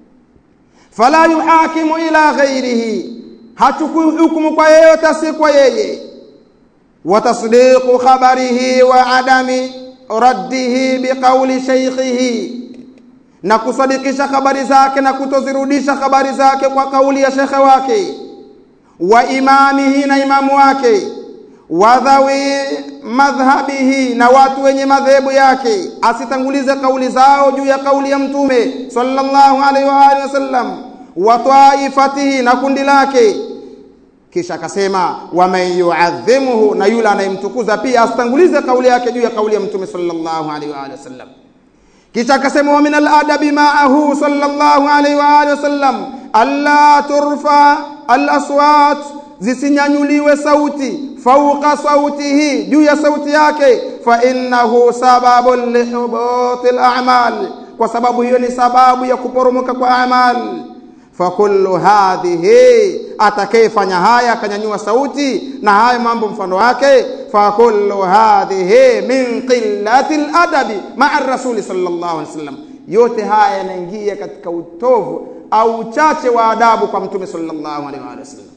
S1: fala yuhakimu ila ghairihi hachukui hukumu kwa yeyote si kwa yeye wa tasdiqu khabarihi wa adami raddihi biqauli shaykhihi na kusadikisha habari zake na kutozirudisha habari zake kwa kauli ya shekhe wake wa imamihi na imamu wake wa dhawi madhhabihi na watu wenye madhehebu yake asitangulize kauli zao juu ya kauli ya mtume sallallahu alaihi wa alihi wasallam wa taifatihi na kundi lake kisha akasema waman yuadhimuhu na yule anayemtukuza pia asitangulize kauli yake juu ya kauli ya mtume sallallahu alaihi wa alihi wasallam kisha akasema wa min aladabi ma'ahu sallallahu alaihi wa alihi wasallam alla turfa alaswat zisinyanyuliwe sauti fauqa sautihi juu ya sauti yake fa innahu sababun lihubuti al-a'mal kwa sababu hiyo ni sababu ya kuporomoka kwa amal fakullu hadhihi, atakayefanya haya akanyanyua sauti na haya mambo mfano wake, fakullu hadhihi min qillati ladabi maa rasuli sallallahu alaihi wasallam, yote haya yanaingia katika utovu au uchache wa adabu kwa mtume sallallahu alaihi wasallam.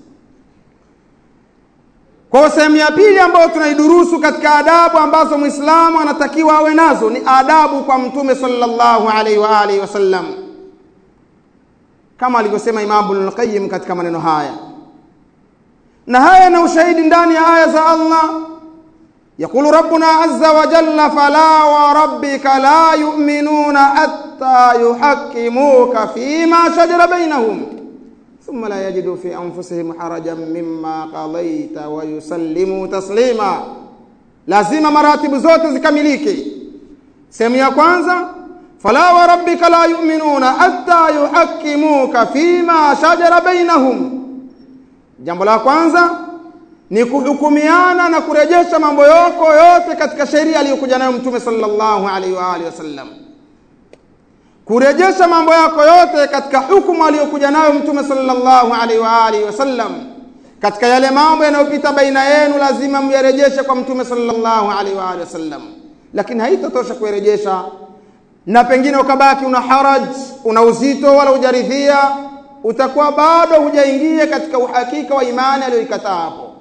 S1: Kwa sehemu ya pili ambayo tunaidurusu katika adabu ambazo Muislamu anatakiwa awe nazo ni adabu kwa mtume sallallahu alaihi wa alihi wasallam, kama alivyosema Imam Ibn al-Qayyim katika maneno haya, na haya na ushahidi ndani ya aya za Allah. Yaqulu rabbuna azza wa jalla fala wa rabbika la yu'minuna hatta yuhakkimuka fima shajara bainahum ثم لا يجدوا في أنفسهم حرجا مما قضيت ويسلموا تسليما lazima maratibu zote zikamilike sehemu ya kwanza fala wa rabbika la yu'minuna hatta yuhakkimuka fima shajara bainahum jambo la kwanza ni kuhukumiana na kurejesha mambo yako yote katika sheria aliyokuja nayo mtume sallallahu alaihi wa alihi wasallam kurejesha mambo yako yote katika hukumu aliyokuja nayo mtume sallallahu alaihi wa alihi wasallam. Katika yale mambo yanayopita baina yenu, lazima myarejeshe kwa mtume sallallahu alaihi wa alihi wasallam, lakini haitatosha kuyarejesha na pengine ukabaki una haraj, una uzito, wala hujaridhia, utakuwa bado hujaingia katika uhakika wa imani aliyoikataa hapo.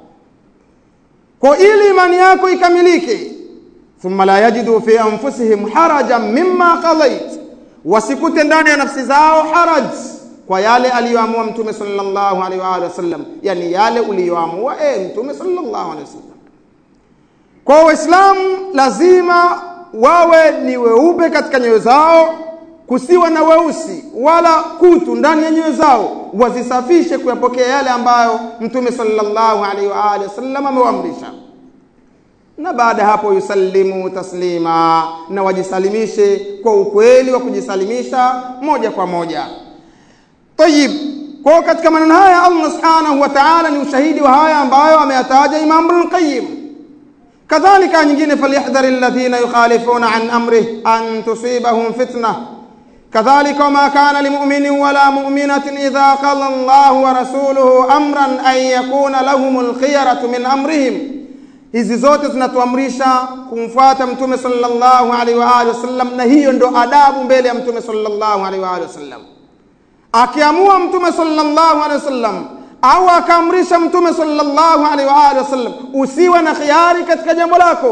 S1: Kwa ili imani yako ikamilike, thumma la yajidu fi anfusihim harajan mimma qadait wasikute ndani ya nafsi zao haraj kwa yale aliyoamua mtume sallallahu alaihi wa alihi wasallam, yani yale uliyoamua e mtume sallallahu alaihi wasallam. Kwa Waislamu lazima wawe ni weupe katika nyoyo zao, kusiwa na weusi wala kutu ndani ya nyoyo zao, wazisafishe kuyapokea yale ambayo mtume sallallahu alaihi wa alihi wasallam amewaamrisha na baada hapo yusallimu taslima, na wajisalimishe kwa ukweli wa kujisalimisha moja kwa moja. Tayib, kwa katika maneno haya Allah subhanahu wa ta'ala ni ushahidi wa haya ambayo ameyataja Imam Ibn Qayyim. Kadhalika nyingine, falyahdhari alladhina yukhalifuna an amrih an tusibahum fitna kadhalika wama kana limuminin wala muminatin idha qala Allahu wa rasuluhu amran an yakuna lahumul khiyaratu min amrihim Hizi zote zinatuamrisha kumfuata mtume sallallahu alaihi wa alihi wasallam, na hiyo ndo adabu mbele ya mtume sallallahu alaihi wa alihi wasallam. Akiamua mtume sallallahu alaihi wasallam au akaamrisha mtume sallallahu alaihi wa alihi wasallam, usiwe na khiari katika jambo lako.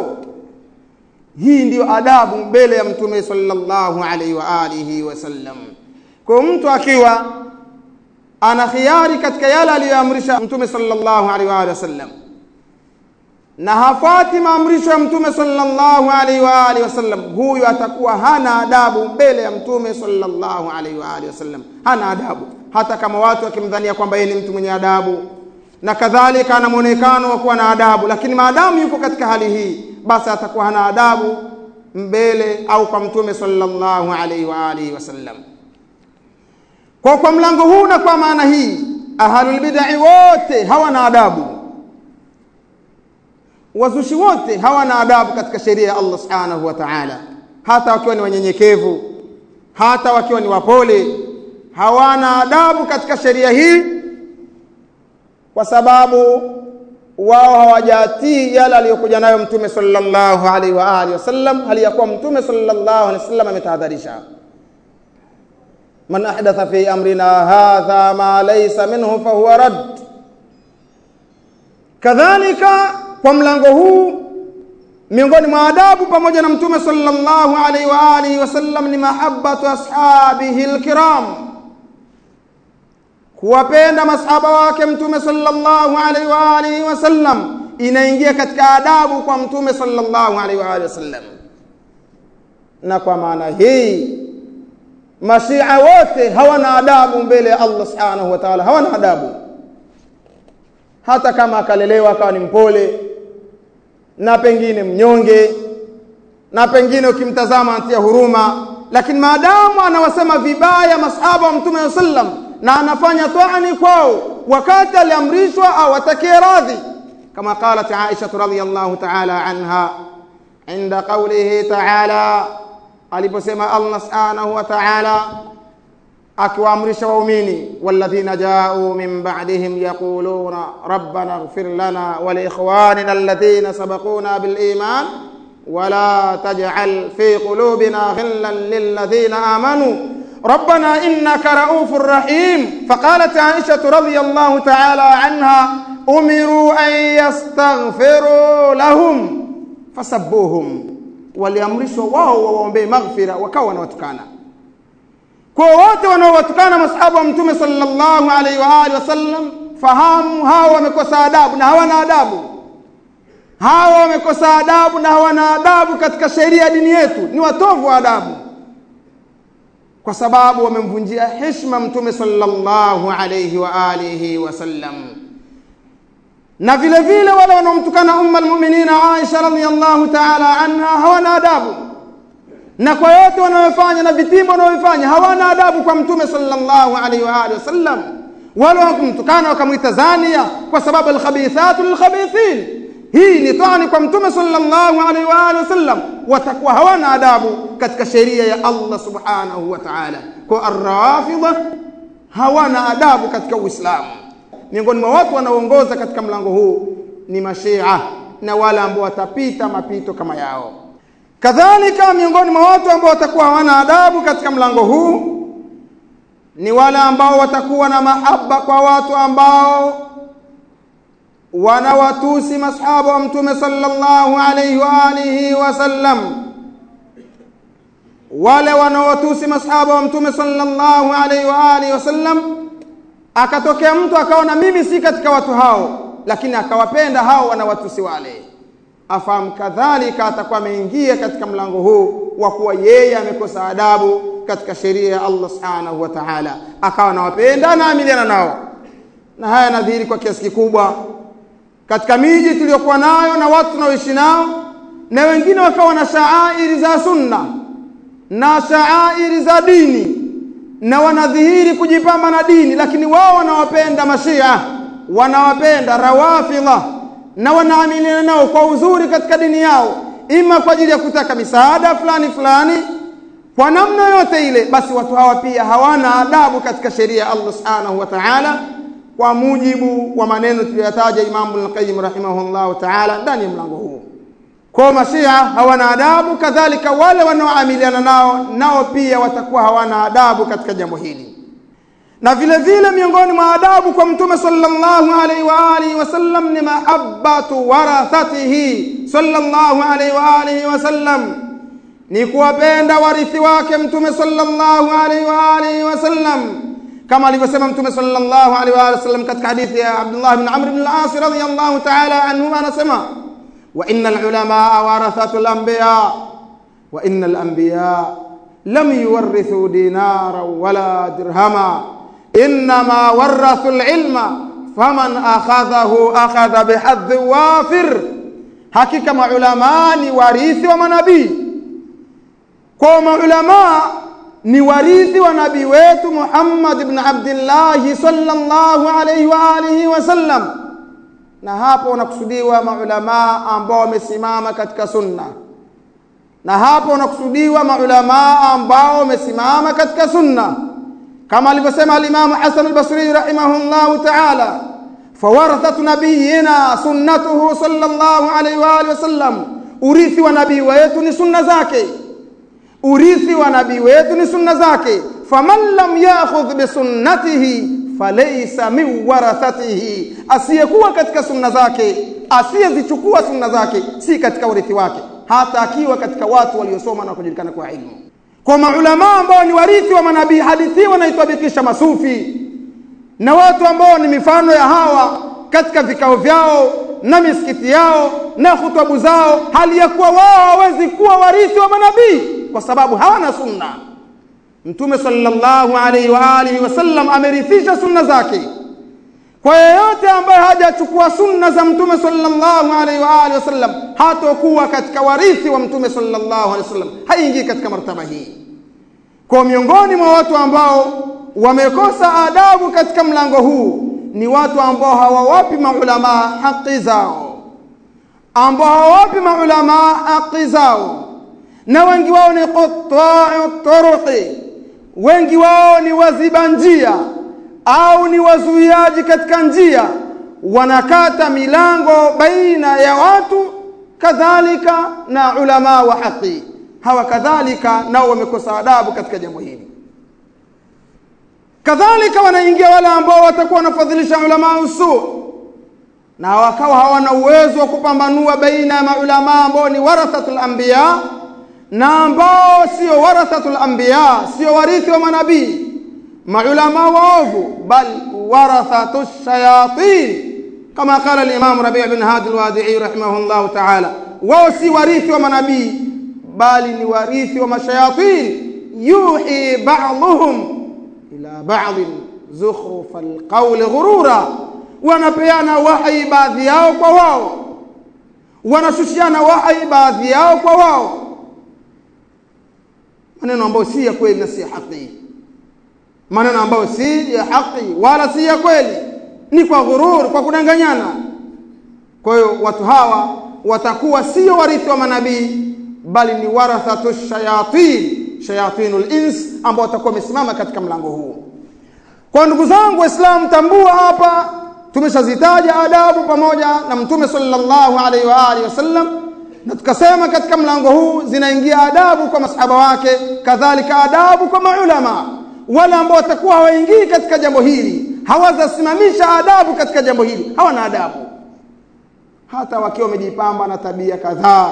S1: Hii ndiyo adabu mbele ya mtume sallallahu alaihi wa alihi wasallam. Kwa mtu akiwa ana khiari katika yale aliyoamrisha mtume sallallahu alaihi wa alihi wasallam na hafati maamrisho ya mtume sallallahu alaihi wa alihi wasallam, huyu atakuwa hana adabu mbele ya mtume sallallahu alaihi wa alihi wasallam, hana adabu, hata kama watu wakimdhania kwamba yeye ni mtu mwenye adabu na kadhalika ana mwonekano wa kuwa na adabu, lakini maadamu yuko katika hali hii, basi atakuwa hana adabu mbele au kwa mtume sallallahu alaihi wa alihi wasallam. Kwa kwa mlango huu na kwa maana hii, ahlul bid'ah wote hawana adabu wazushi wote hawana adabu katika sheria ya Allah subhanahu wa ta'ala, hata wakiwa ni wanyenyekevu, hata wakiwa ni wapole, hawana adabu katika sheria hii, kwa sababu wao hawajatii yale aliyokuja nayo mtume sallallahu alaihi wa alihi wasallam, hali ya kuwa mtume sallallahu alaihi wasallam ametahadharisha, man ahdatha fi amrina hadha ma laysa minhu fahuwa rad. Kadhalika kwa mlango huu miongoni mwa adabu pamoja na mtume sallallahu alaihi wa alihi wasallam ni mahabbatu ashabihi alkiram, kuwapenda masahaba wake mtume sallallahu alaihi wa alihi wasallam inaingia katika adabu kwa mtume sallallahu alaihi wa alihi wasallam. Na kwa maana hii mashia wote hawana adabu mbele ya Allah subhanahu wa ta'ala, hawana adabu hata kama akalelewa akawa ni mpole na pengine mnyonge na pengine ukimtazama anatia huruma, lakini maadamu anawasema vibaya masahaba wa mtume wa sallam na anafanya toani kwao wakati aliamrishwa au atakie radhi, kama qalat Aisha radhiyallahu ta'ala anha inda qawlihi ta'ala, aliposema Allah subhanahu wa ta'ala akiwaamrisha waumini walladhina jau min ba'dihim yaquluna rabbana ighfir lana wa liikhwanina alladhina sabaquna bil iman ولا تجعل في قلوبنا غلا للذين آمنوا ربنا إنك رؤوف رحيم فقالت عائشة رضي الله تعالى عنها أمروا أن يستغفروا لهم فسبوهم waliamrishwa wao wawaombee maghfira wakawa wanawatukana kwa wote wanaowatukana masahaba wa mtume sallallahu alaihi wa alihi wasallam fahamu hawa wamekosa adabu na hawana adabu hawa wamekosa adabu na hawana adabu katika sheria ya dini yetu ni watovu wa adabu kwa sababu wamemvunjia heshima mtume sallallahu alayhi wa alihi wasallam na vile vile wale wanaomtukana umma almu'minina Aisha radhiyallahu ta'ala anha hawana adabu na kwa yote wanayofanya na vitimbo wanayofanya hawana adabu kwa mtume sallallahu alayhi wa alihi wasallam wale wakumtukana wakamwita zania kwa sababu alkhabithatu lilkhabithin hii ni tani kwa mtume sallallahu alaihi wa alihi wasallam watakuwa hawana adabu katika sheria ya Allah subhanahu wa ta'ala kwa arrafidha hawana adabu katika uislamu miongoni mwa watu wanaoongoza katika mlango huu ni mashia na wale ambao watapita mapito kama yao kadhalika miongoni mwa watu ambao watakuwa hawana adabu katika mlango huu ni wale ambao watakuwa na mahaba kwa watu ambao wanawatusi masahaba wa mtume sallallahu alayhi wa alihi wasallam wale wanaowatusi masahaba wa mtume sallallahu alayhi wa alihi wasallam akatokea mtu akaona mimi si katika watu hao lakini akawapenda hao wanawatusi wale afahamu kadhalika atakuwa ameingia katika mlango huu wa kuwa yeye amekosa adabu katika sheria ya Allah subhanahu wa ta'ala akawa anawapenda na amiliana nao na haya yanadhihiri kwa kiasi kikubwa katika miji tuliyokuwa nayo na watu tunaoishi nao na wengine wakawa na shaairi za sunna na shaairi za dini na wanadhihiri kujipamba na dini lakini wao wanawapenda mashia wanawapenda rawafidha na wanaamiliana nao kwa uzuri katika dini yao ima kwa ajili ya kutaka misaada fulani fulani kwa namna yote ile basi watu hawa pia hawana adabu katika sheria ya Allah subhanahu wa ta'ala kwa mujibu wa maneno tuliyotaja Imam Al-Qayyim rahimahullahu ta'ala ndani ya mlango huu. Kwa mashia hawana adabu, kadhalika wale wanaoamiliana nao nao pia watakuwa hawana adabu katika jambo hili. Na vile vile miongoni mwa adabu kwa Mtume sallallahu alaihi wa alihi wasallam ni mahabbatu warathatihi sallallahu alaihi wa alihi wasallam, ni kuwapenda warithi wake Mtume sallallahu alaihi wa alihi wasallam kama alivyosema mtume sallallahu alaihi wa sallam katika hadithi ya Abdullah ibn Amr ibn al-As radhiyallahu ta'ala anhuma anasema wa innal ulama warathatul anbiya wa innal anbiya lam yuwarrithu dinara wala dirhama inma warathu al-ilma faman akhadhahu akhadha bihadhi wafir hakika maulama ni warithi wa manabii kwa maulama ni warithi wa nabii wetu Muhammad ibn Abdullah sallallahu alayhi wa alihi wasallam, na hapo wanakusudiwa maulamaa ambao wamesimama katika sunna, na hapo wanakusudiwa maulamaa ambao wamesimama katika sunna, kama alivyosema alimamu Hasan al-Basri rahimahullahu ta'ala, fawarathatu nabiyina sunnatuhu sallallahu alayhi wa alihi wasallam, urithi wa nabii wetu ni sunna zake urithi wa nabii wetu ni sunna zake faman lam yakhudh bisunnatihi falaysa min warathatihi asiyekuwa katika sunna zake asiyezichukua sunna zake si katika urithi wake hata akiwa katika watu waliosoma na kujulikana kwa ilmu kwa maulama ambao ni warithi wa manabii hadithi wanaitabikisha masufi na watu ambao ni mifano ya hawa katika vikao vyao na misikiti yao na hutubu zao hali ya kuwa wao hawezi kuwa warithi wa manabii kwa sababu hawana sunna mtume sallallahu alaihi wa alihi wasallam amerithisha sunna zake kwa yeyote ambaye hajachukua sunna za mtume sallallahu alaihi wa alihi wasallam hatokuwa katika warithi wa mtume sallallahu alaihi wasallam haingii katika martaba hii kwa miongoni mwa watu ambao wamekosa adabu katika mlango huu ni watu ambao hawawapi maulama haki zao ambao hawawapi maulama haki zao na wengi wao ni quttaa turuqi wengi wao ni waziba njia au ni wazuiaji katika njia wanakata milango baina ya watu kadhalika na ulama wa haki hawa kadhalika nao wamekosa adabu katika jambo hili kadhalika wanaingia wale ambao watakuwa wanafadhilisha ulama usu na wakawa hawana uwezo wa kupambanua baina ya maulama ambao ni warathatul anbiya na ambao sio warathatul anbiya sio warithi wa manabii maulama waovu bal warathatu shayatin kama qala al-imam Rabi' bin Hadi al-Wadi'i rahimahullah ta'ala wao si warithi wa manabii bali ni warithi wa mashayatin yuhi ba'dhum ila ba'd zukhruf al-qawl ghurura wanapeana wahi baadhi yao kwa wao wanashushiana wahi baadhi yao kwa wao maneno ambayo si ya kweli na si ya haki maneno ambayo si ya haki wala si ya kweli ni kwa ghurur kwa kudanganyana kwa hiyo watu hawa watakuwa sio warithi wa manabii bali ni warathatu shayatin shayatinul ins ambao watakuwa wamesimama katika mlango huu kwa ndugu zangu waislamu tambua hapa tumeshazitaja adabu pamoja na mtume sallallahu alaihi wa alihi wasallam na tukasema katika mlango huu zinaingia adabu kwa masahaba wake kadhalika adabu kwa maulama wale ambao watakuwa hawaingii katika jambo hili hawazasimamisha adabu katika jambo hili hawana adabu hata wakiwa wamejipamba na tabia kadhaa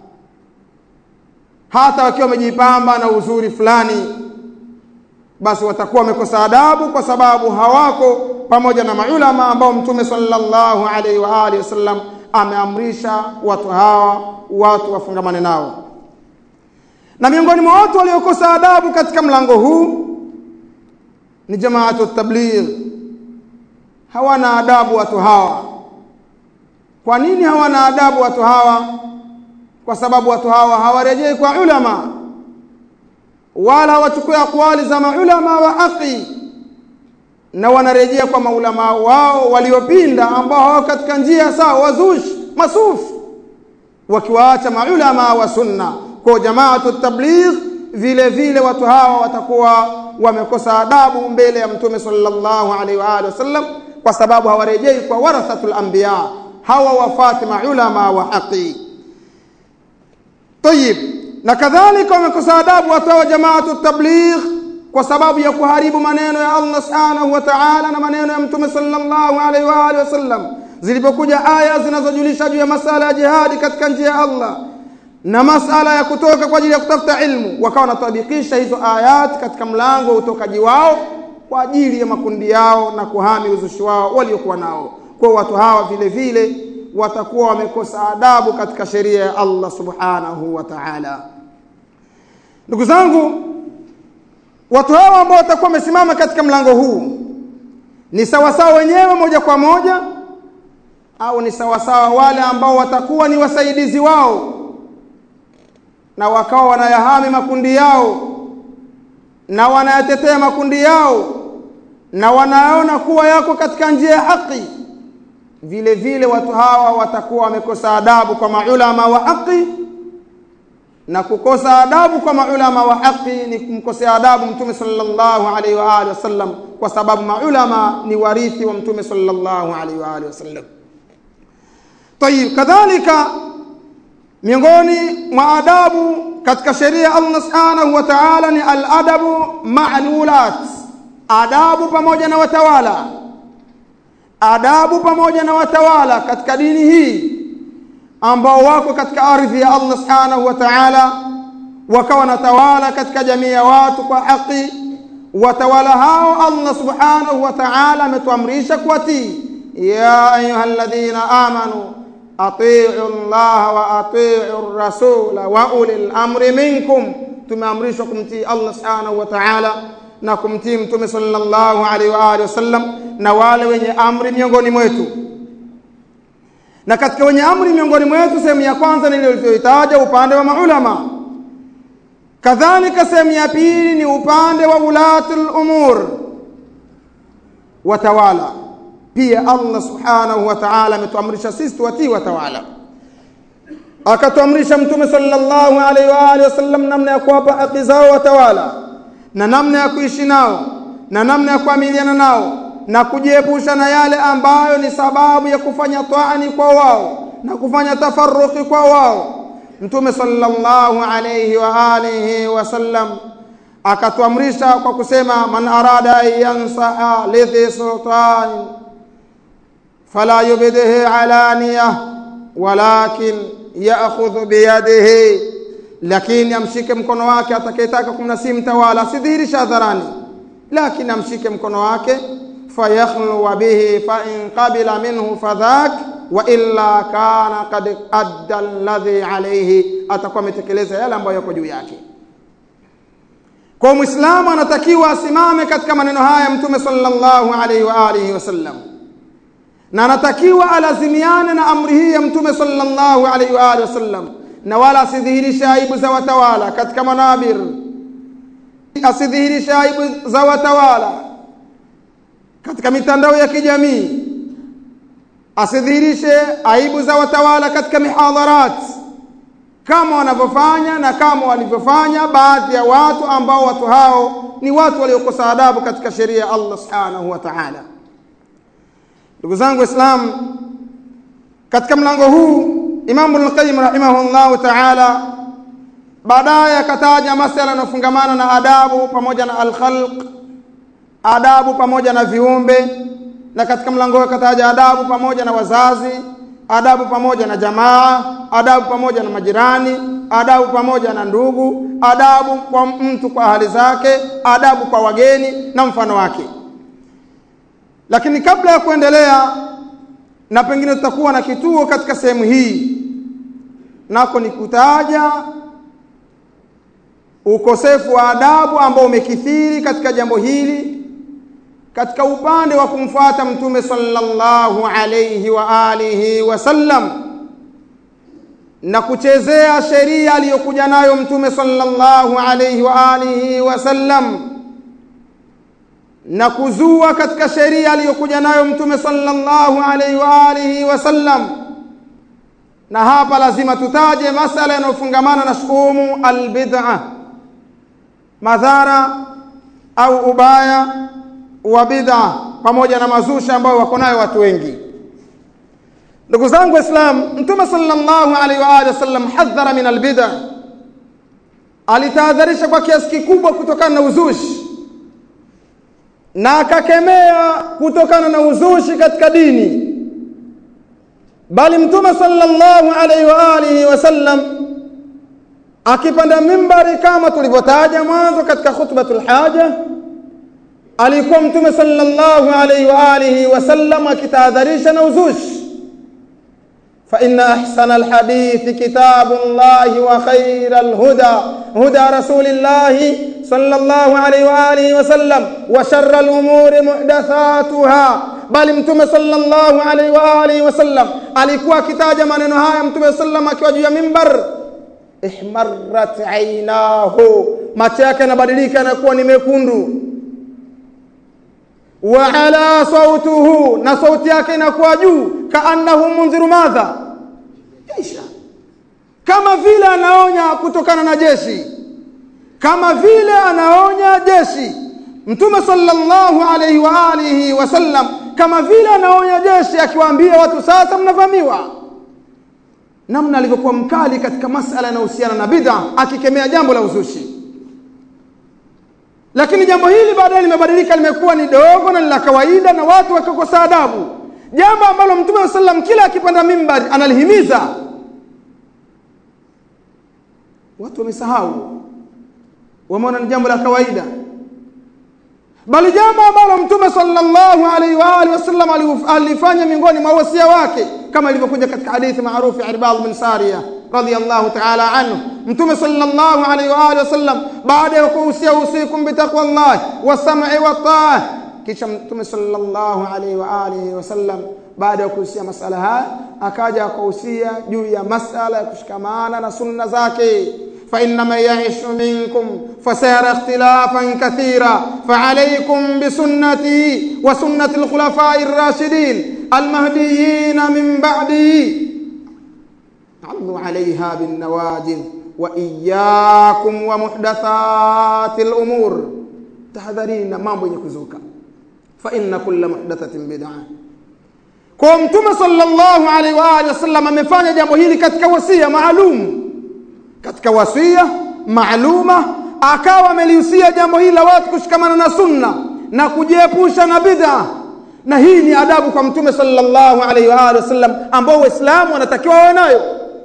S1: hata wakiwa wamejipamba na uzuri fulani basi watakuwa wamekosa adabu kwa sababu hawako pamoja na maulama ambao mtume sallallahu alaihi wa alihi wasallam ameamrisha watu hawa watu wafungamane nao na miongoni mwa watu waliokosa adabu katika mlango huu ni jamaatu tabligh hawana adabu watu hawa kwa nini hawana adabu watu hawa kwa sababu watu hawa hawarejei kwa ulama wala wachukue akwali za maulama wa haki na wanarejea kwa maulama wao waliopinda ambao hawako katika njia sawa wazushi masufu wakiwaacha maulama wa sunna kwa jamaatu tabligh vile vile watu hawa watakuwa wamekosa adabu mbele ya mtume sallallahu alaihi wa alihi wasallam kwa sababu hawarejei kwa warathatul anbiya hawa wafati maulama wa haki طيب na kadhalika wamekosa adabu watu wa jamaatu tabligh kwa sababu ya kuharibu maneno ya Allah subhanahu wa ta'ala na maneno ya mtume sallallahu alaihi wa alihi wasallam zilipokuja aya zinazojulisha juu ya masala ya jihadi katika njia ya Allah na masala ya kutoka kwa ajili ya kutafuta ilmu wakawa wanatabikisha hizo ayat katika mlango wa utokaji wao kwa ajili ya makundi yao na kuhami uzushi wao waliokuwa nao kwa watu hawa vile vile watakuwa wamekosa adabu katika sheria ya Allah subhanahu wa ta'ala ndugu zangu watu hawa ambao watakuwa wamesimama katika mlango huu ni sawasawa wenyewe moja kwa moja au ni sawasawa wale ambao watakuwa ni wasaidizi wao na wakawa wanayahami makundi yao na wanayatetea makundi yao na wanaona kuwa yako katika njia ya haki vile vile watu hawa watakuwa wamekosa adabu kwa maulama wa haki na kukosa adabu kwa maulama wa haki ni kumkosea adabu mtume sallallahu alaihi wa alihi wasallam kwa sababu maulama ni warithi wa mtume sallallahu alaihi wa alihi wasallam طيب kadhalika miongoni mwa adabu katika sheria Allah subhanahu wa ta'ala ni al-adabu ma'lulat adabu pamoja na watawala adabu pamoja na watawala katika dini hii ambao wako katika ardhi ya Allah subhanahu wa ta'ala wakawa na tawala katika jamii ya watu kwa haki watawala hao Allah subhanahu wa ta'ala ametuamrisha kuwatii ya ayyuhalladhina amanu atii'u Allah wa atii'u rasula wa ulil amri minkum tumeamrishwa kumtii Allah subhanahu wa ta'ala na kumtii mtume sallallahu alaihi wa alihi wasallam na wale wenye amri miongoni mwetu na katika wenye amri miongoni mwetu sehemu ya kwanza niliyoitaja upande wa maulama kadhalika sehemu ya pili ni upande wa ulatul umur watawala pia Allah subhanahu wa ta'ala ametuamrisha sisi tuwatii watawala akatuamrisha mtume sallallahu alaihi wa alihi wasallam namna ya kuwapa haki zao watawala na namna ya kuishi nao na namna ya kuamiliana nao na kujiepusha na yale ambayo ni sababu ya kufanya taani kwa wao na kufanya tafarruqi kwa wao mtume sallallahu alayhi wa alihi wasallam akatuamrisha kwa kusema man arada an yansaha lidhi sultan fala yubdihi alaniya walakin ya'khudhu biyadihi lakini amshike mkono wake atakayetaka kumnasii mtawala asidhihirisha hadharani lakini amshike mkono wake fayakhluwa bihi fa in qabila minhu fadhak wa illa kana qad adda alladhi alayhi atakuwa ametekeleza yale ambayo yako juu yake kwa muislamu anatakiwa asimame katika maneno haya mtume sallallahu alaihi wa alihi wasallam na anatakiwa alazimiane na amri hii ya mtume sallallahu alaihi wa alihi wasallam na wala asidhihirishe aibu za watawala katika manabir asidhihirishe aibu za watawala katika mitandao ya kijamii asidhihirishe aibu za watawala katika mihadharat kama wanavyofanya na kama walivyofanya baadhi ya watu ambao watu hao ni watu waliokosa adabu katika sheria ya Allah subhanahu wa ta'ala ndugu zangu waislamu katika mlango huu Imam Ibn Qayyim rahimahullah ta'ala baadaye akataja masala yanayofungamana na adabu pamoja na al-khalq adabu pamoja na viumbe na katika mlango akataja adabu pamoja na wazazi adabu pamoja na jamaa adabu pamoja na majirani adabu pamoja na ndugu adabu kwa mtu kwa hali zake adabu kwa wageni na mfano wake lakini kabla ya kuendelea na pengine tutakuwa na kituo katika sehemu hii nako ni kutaja ukosefu wa adabu ambao umekithiri katika jambo hili katika upande wa kumfuata mtume sallallahu alayhi wa alihi wasallam na kuchezea sheria aliyokuja nayo mtume sallallahu alayhi wa alihi wasallam na kuzua katika sheria aliyokuja nayo mtume sallallahu alayhi wa alihi wasallam na hapa lazima tutaje masala yanayofungamana na shukumu albid'a madhara au ubaya wa bid'a pamoja na mazusha ambayo wako nayo watu wengi ndugu zangu waislamu mtume sallallahu alaihi wa alihi wasallam hadhara min albid'a alitahadharisha kwa kiasi kikubwa kutokana na uzushi na akakemea kutokana na uzushi katika dini bali mtume sallallahu alaihi wa alihi wasallam akipanda mimbari kama tulivyotaja mwanzo katika khutbatul haja alikuwa mtume sallallahu alaihi wa alihi wasallam akitahadharisha na uzushi فإن أحسن الحديث كتاب الله وخير الهدى هدى رسول الله صلى الله عليه وآله وسلم وشر الأمور محدثاتها bali mtume sallallahu alaihi wa alihi wasallam alikuwa akitaja maneno haya mtume sallam akiwa juu ya mimbar ihmarrat ainahu macho yake yanabadilika yanakuwa ni mekundu wa ala sautuhu na sauti yake inakuwa juu kaannahu munziru madha isha kama vile anaonya kutokana na jeshi kama vile anaonya jeshi mtume sallallahu alayhi wa alihi wasallam kama vile anaonya jeshi akiwaambia watu sasa mnavamiwa namna alivyokuwa mkali katika masala yanayohusiana na bid'a akikemea jambo la uzushi lakini jambo hili baadaye limebadilika limekuwa ni dogo na la kawaida na watu wakakosa adabu jambo ambalo mtume wa sallam kila akipanda mimbari analihimiza watu wamesahau wameona ni jambo la kawaida bali jambo ambalo mtume sallallahu alaihi wa alihi wasallam alifanya miongoni mwa wasia wake kama ilivyokuja katika hadithi maarufu ya Irbad bin Sariya radiyallahu ta'ala anhu mtume sallallahu alaihi wa alihi wasallam baada ya kuhusia usikum bitaqwallah wasam'i wa ta'ah kisha mtume sallallahu alaihi wa alihi wasallam baada ya kuhusia masala haya akaja akahusia juu ya masala ya kushikamana na sunna zake فإن من يعش منكم فسيرى اختلافا كثيرا فعليكم بسنتي وسنة الخلفاء الراشدين المهديين من بعدي عضوا عليها بالنواجذ وإياكم ومحدثات الأمور tahadharini na mambo yenye kuzuka fa inna kulla muhdathatin bid'ah kwa mtume sallallahu alaihi wa alihi wasallam amefanya jambo hili katika wasia maalum katika wasia maaluma akawa amelihusia jambo hili la watu kushikamana na sunna na kujiepusha na bid'a na hii ni adabu kwa mtume sallallahu alaihi wa alihi wasallam ambao waislamu wanatakiwa wawe nayo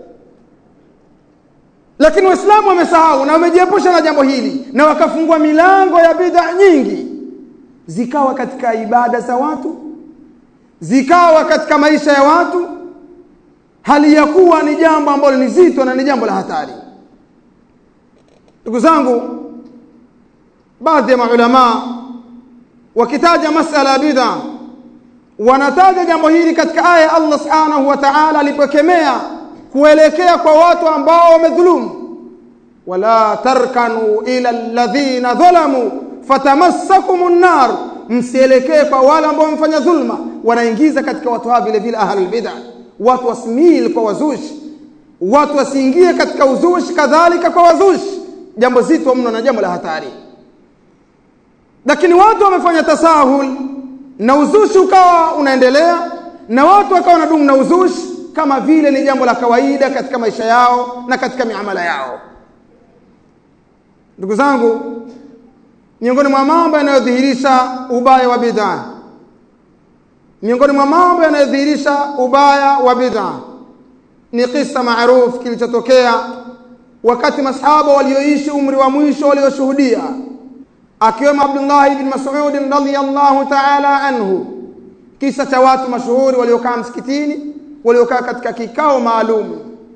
S1: lakini waislamu wamesahau na wamejiepusha na jambo hili na wakafungua milango ya bid'a nyingi zikawa katika ibada za watu zikawa katika maisha ya watu hali ya kuwa ni jambo ambalo ni zito na ni jambo la hatari ndugu zangu baadhi ya maulama wakitaja masala ya bid'a wanataja jambo hili katika aya ya Allah subhanahu wa ta'ala alipokemea kuelekea kwa watu ambao wamedhulumu wala tarkanu ila alladhina dhalamu fatamassakumun nar msielekee kwa wale ambao wamefanya dhulma wanaingiza katika watu hawa vile vile ahlul bid'ah watu wasimil kwa wazushi watu wasiingie katika uzushi kadhalika kwa wazushi jambo zito mno na jambo la hatari lakini watu wamefanya tasahul na uzushi ukawa unaendelea na watu wakawa na dumu na uzushi kama vile ni jambo la kawaida katika maisha yao na katika miamala yao ndugu zangu miongoni mwa mambo yanayodhihirisha ubaya wa bid'a miongoni mwa mambo yanayodhihirisha ubaya wa bid'a ni kisa maarufu kilichotokea wakati masahaba walioishi umri wa mwisho walioshuhudia akiwemo Abdullah ibn Mas'ud radhiyallahu ta'ala anhu kisa cha watu mashuhuri waliokaa msikitini waliokaa katika kikao maalum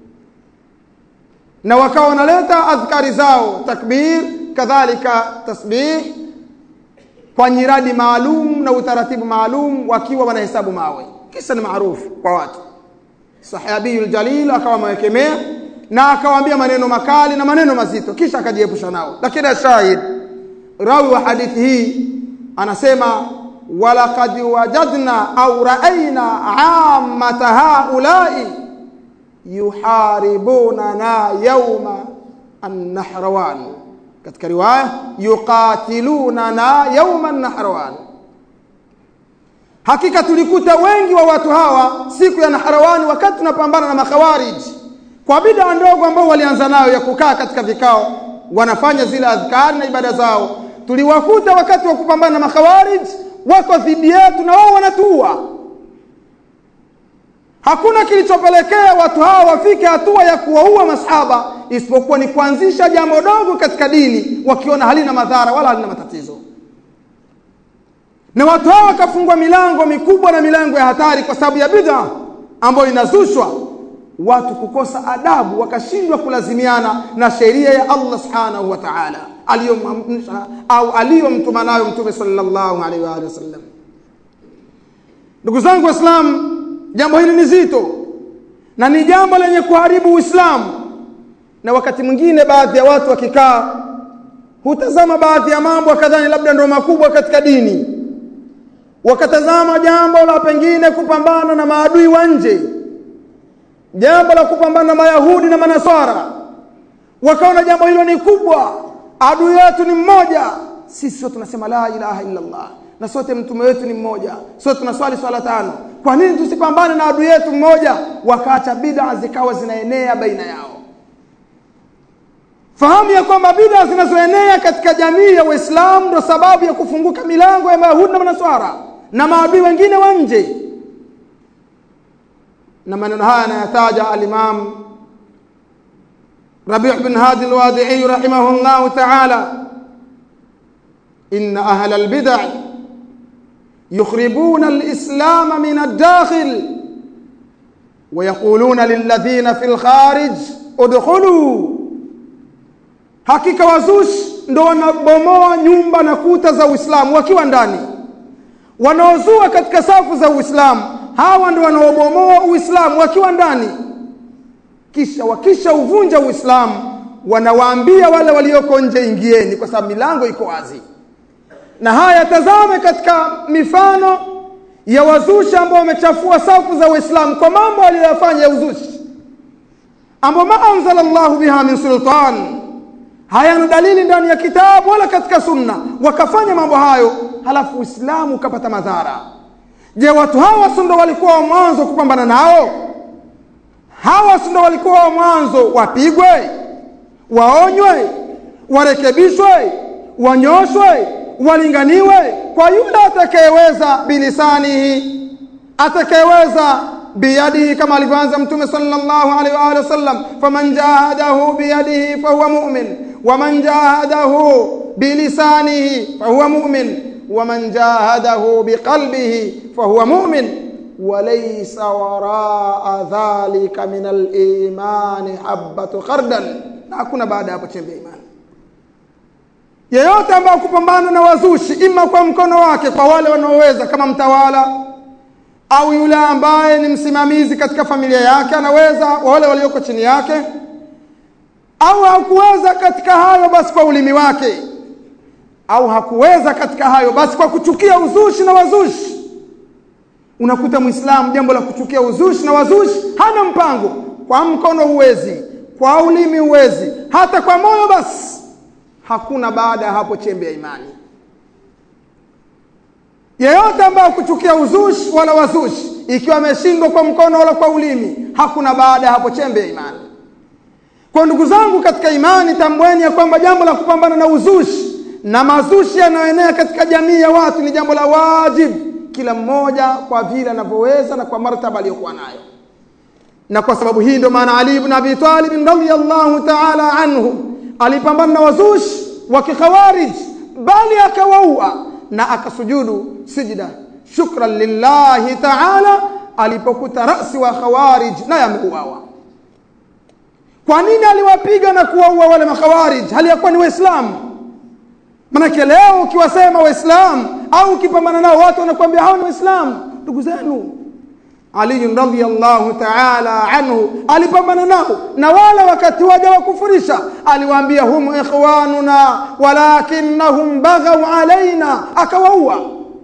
S1: na wakawa wanaleta adhkari zao takbir kadhalika tasbih kwa nyiradi maalum na utaratibu maalum wakiwa wanahesabu mawe kisa ni maarufu kwa watu sahabiyul jalil akawa amewekemea na akawaambia maneno makali na maneno mazito kisha akajiepusha nao lakini shahid rawi wa hadithi hii anasema walaqad wajadna au raaina ammata haulai yuharibunana yawma an-nahrawan katika riwaya yuqatilunana yawma an-nahrawan hakika tulikuta wengi wa watu hawa siku ya Nahrawani wakati tunapambana na makhawarij kwa bid'a ndogo ambao walianza nayo ya kukaa katika vikao wanafanya zile adhkari na ibada zao tuliwakuta wakati wa kupambana na makhawarij wako dhidi yetu na wao wanatuua hakuna kilichopelekea watu hawa wafike hatua ya kuwaua masahaba isipokuwa ni kuanzisha jambo dogo katika dini wakiona halina madhara wala halina matatizo na watu hawa wakafungwa milango mikubwa na milango ya hatari kwa sababu ya bid'a ambayo inazushwa watu kukosa adabu wakashindwa kulazimiana na sheria ya Allah subhanahu wa ta'ala aliyomamrisha au aliyomtuma nayo mtume sallallahu alaihi wa alihi wasallam ndugu zangu waislamu jambo hili ni zito na ni jambo lenye kuharibu uislamu na wakati mwingine baadhi ya watu wakikaa hutazama baadhi ya mambo akadhani labda ndio makubwa katika dini wakatazama jambo la pengine kupambana na maadui wa nje jambo la kupambana na mayahudi na manaswara wakaona jambo hilo ni kubwa adui yetu ni mmoja sisi sote tunasema la ilaha illa Allah na sote mtume wetu ni mmoja sote tunaswali swala tano kwa nini tusipambane na adui yetu mmoja wakaacha bid'a zikawa zinaenea baina yao fahamu ya kwamba bid'a zinazoenea katika jamii ya Waislamu ndio sababu ya kufunguka milango ya Mayahudi na Manaswara na maadui wengine wa nje na maneno haya anayataja al-Imam Rabi' bin Hadi al-Wadi'i rahimahullah ta'ala inna ahla al-bid'ah يخربون الإسلام من الداخل ويقولون للذين في الخارج ادخلوا hakika wazushi ndo wanabomoa nyumba na kuta za Uislamu wakiwa ndani wanaozua katika safu za Uislamu hawa ndo wanaobomoa Uislamu wakiwa ndani kisha wakisha uvunja Uislamu wanawaambia wale walioko nje ingieni kwa sababu milango iko wazi na haya tazame katika mifano ya wazushi ambao wamechafua safu za Uislamu kwa mambo aliyofanya ya uzushi ambao ma anzala Allah biha min sultan hayana dalili ndani ya kitabu wala katika sunna wakafanya mambo hayo halafu uislamu ukapata madhara je watu hawa si ndo walikuwa wa mwanzo kupambana nao hawa si ndo walikuwa wa mwanzo wapigwe waonywe warekebishwe wanyoshwe walinganiwe kwa yule atakayeweza bilisanihi atakayeweza biyadihi kama alivyoanza mtume sallallahu alaihi wa alihi wasallam faman jahadahu biyadihi fahuwa mu'min waman jahadahu bilisanihi fahuwa mu'min waman jahadahu biqalbihi fahuwa mu'min وليس وراء ذلك من الإيمان حبة خردل na hakuna baada hapo chembe ya imani yeyote ambaye kupambana na wazushi ima kwa mkono wake kwa wale wanaoweza kama mtawala au yule ambaye ni msimamizi katika familia yake anaweza wale walioko chini yake au hakuweza katika hayo basi kwa ulimi wake au hakuweza katika hayo basi kwa kuchukia uzushi na wazushi unakuta muislamu jambo la kuchukia uzushi na wazushi hana mpango kwa mkono huwezi kwa ulimi huwezi hata kwa moyo basi hakuna baada ya hapo chembe ya imani yeyote ambaye kuchukia uzushi wala wazushi ikiwa ameshindwa kwa mkono wala kwa ulimi hakuna baada ya hapo chembe ya imani kwa ndugu zangu katika imani tambweni ya kwamba jambo la kupambana na uzushi na mazushi yanayoenea katika jamii ya watu ni jambo la wajibu kila mmoja kwa vile anavyoweza na kwa martaba aliyokuwa nayo na kwa sababu hii ndio maana Ali ibn Abi Talib radhiyallahu ta'ala anhu alipambana na wazushi wa kikhawarij bali akawaua na akasujudu sijda shukran lillahi ta'ala alipokuta rasi wa khawarij na yameuawa kwa nini aliwapiga na kuwaua wale makhawarij hali yakuwa ni waislamu manake leo ukiwasema waislamu au ukipambana nao watu wanakuambia hao ni waislamu ndugu zenu ali radhiyallahu ta'ala anhu alipambana nao na wala wakati waja wakufurisha aliwaambia hum ikhwanuna walakinnahum baghaw alaina akawaua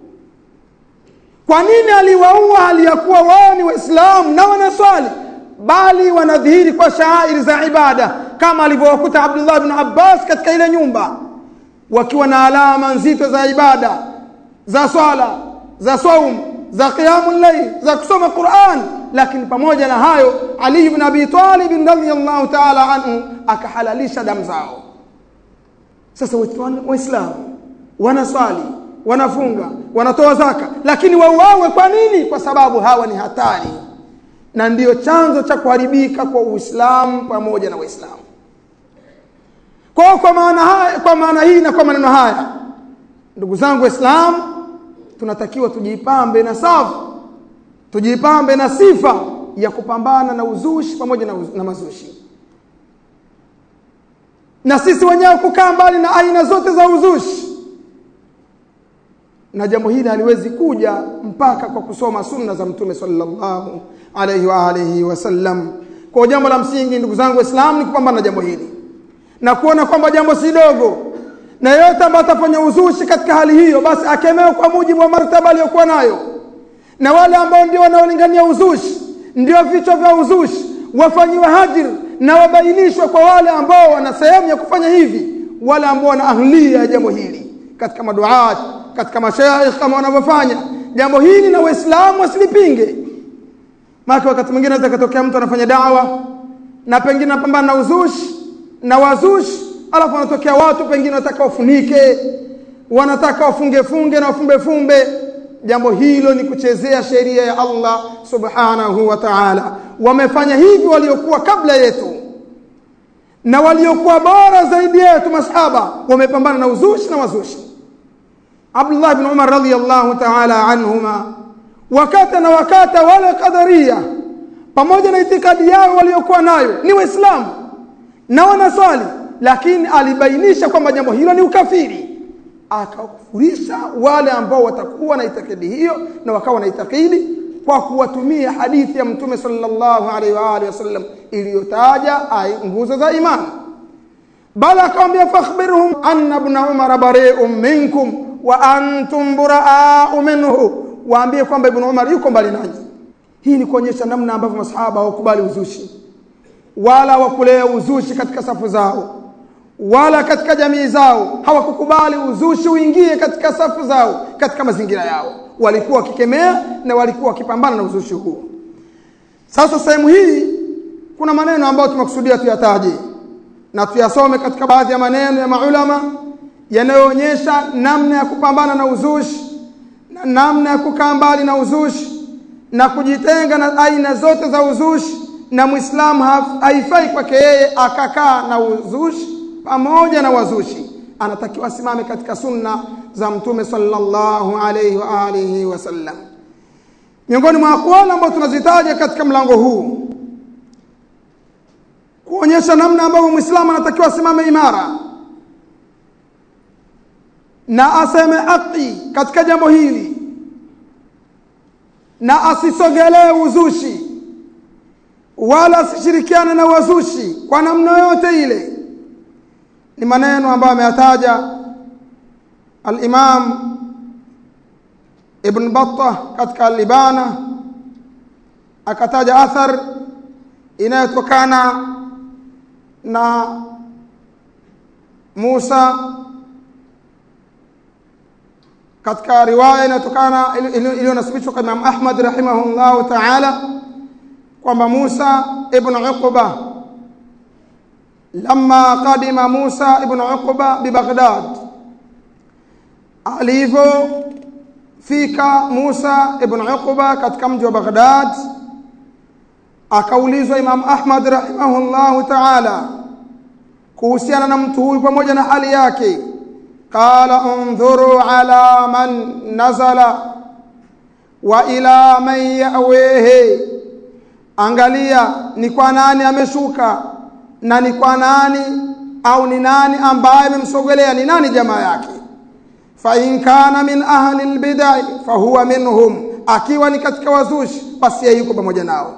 S1: kwa nini aliwaua hali ya kuwa wao ni waislamu na wanaswali bali wanadhihiri kwa shaairi za ibada kama alivyowakuta Abdullah ibn Abbas katika ile nyumba wakiwa na alama nzito za ibada za swala za saum za qiyamul layl za kusoma Qur'an lakini pamoja na hayo Ali ibn Abi Talib radhiyallahu ta'ala anhu akahalalisha damu zao sasa waislamu wanaswali wanafunga wanatoa zaka lakini wauawe kwa nini kwa sababu hawa ni hatari na ndiyo chanzo cha kuharibika kwa Uislamu pamoja na Waislamu kwa kwa maana haya kwa maana hii na kwa maneno haya ndugu zangu waislamu tunatakiwa tujipambe na safu tujipambe na sifa ya kupambana na uzushi pamoja na, uz na mazushi na sisi wenyewe kukaa mbali na aina zote za uzushi na jambo hili haliwezi kuja mpaka kwa kusoma sunna za mtume sallallahu alaihi wa alihi wasallam kwa jambo la msingi ndugu zangu waislamu ni kupambana na jambo hili na kuona kwamba jambo si dogo na yeyote ambaye atafanya uzushi katika hali hiyo basi akemewe kwa mujibu wa martaba aliyokuwa nayo na wale ambao ndio wanaolingania uzushi ndio vichwa vya uzushi wafanyiwe hajir na wabainishwe kwa wale ambao wana sehemu ya kufanya hivi wale ambao wana ahlia ya jambo hili katika maduat katika mashaikh kama wanavyofanya jambo hili na waislamu wasilipinge maana wakati mwingine anaweza katokea mtu anafanya dawa na pengine anapambana na uzushi na wazushi alafu wanatokea watu pengine wanataka wafunike wanataka wafunge funge na wafumbe fumbe jambo hilo ni kuchezea sheria ya Allah subhanahu wa ta'ala wamefanya hivi waliokuwa kabla yetu na waliokuwa bora zaidi yetu masahaba wamepambana na uzushi na wazushi Abdullah ibn Umar radhiyallahu ta'ala anhuma wakati na wakati wale qadaria pamoja na itikadi yao waliokuwa nayo ni waislamu na wanaswali lakini alibainisha kwamba jambo hilo ni ukafiri akakufurisha wale ambao watakuwa na itikadi hiyo na wakawa na itikadi kwa kuwatumia hadithi ya mtume sallallahu alaihi wa alihi wasallam iliyotaja nguzo za imani bal akamwambia fakhbirhum anna ibn umar bari'un minkum wa antum buraa'u minhu waambie kwamba ibn umar yuko mbali nanyi hii ni kuonyesha namna ambavyo masahaba hawakubali uzushi wala wakulea uzushi katika safu zao wala katika jamii zao hawakukubali uzushi uingie katika safu zao katika mazingira yao walikuwa wakikemea na walikuwa wakipambana na uzushi huo sasa sehemu hii kuna maneno ambayo tumekusudia tuyataje na tuyasome katika baadhi ya maneno ya maulama yanayoonyesha namna ya kupambana na uzushi na namna ya kukaa mbali na uzushi na kujitenga na aina zote za uzushi na Muislamu haifai kwake yeye akakaa na uzushi pamoja na wazushi anatakiwa asimame katika sunna za mtume sallallahu alayhi wa alihi wasallam miongoni mwa aqwali ambazo tunazitaja katika mlango huu kuonyesha namna ambavyo Muislamu anatakiwa asimame imara na aseme haki katika jambo hili na asisogelee uzushi wala asishirikiane na wazushi kwa namna yote ile ni maneno ambayo ameyataja al-Imam Ibn Battah katika al-Libana akataja athar inayotokana na Musa katika riwaya inayotokana iliyonasibishwa kwa Imam Ahmad rahimahullah ta'ala kwamba Musa ibn Uqba lamma qadima Musa ibn Uqba bi Baghdad alivyofika Musa ibn Uqba katika mji wa Baghdad akaulizwa Imam Ahmad rahimahullah ta'ala kuhusiana na mtu huyu pamoja na hali yake qala undhuru ala man nazala wa ila man yawehe angalia ni kwa nani ameshuka na ni kwa nani au ni nani ambaye amemsogelea ni nani jamaa yake fa in kana min ahli albidai fa huwa minhum akiwa ni katika wazushi basi yeye yuko pamoja nao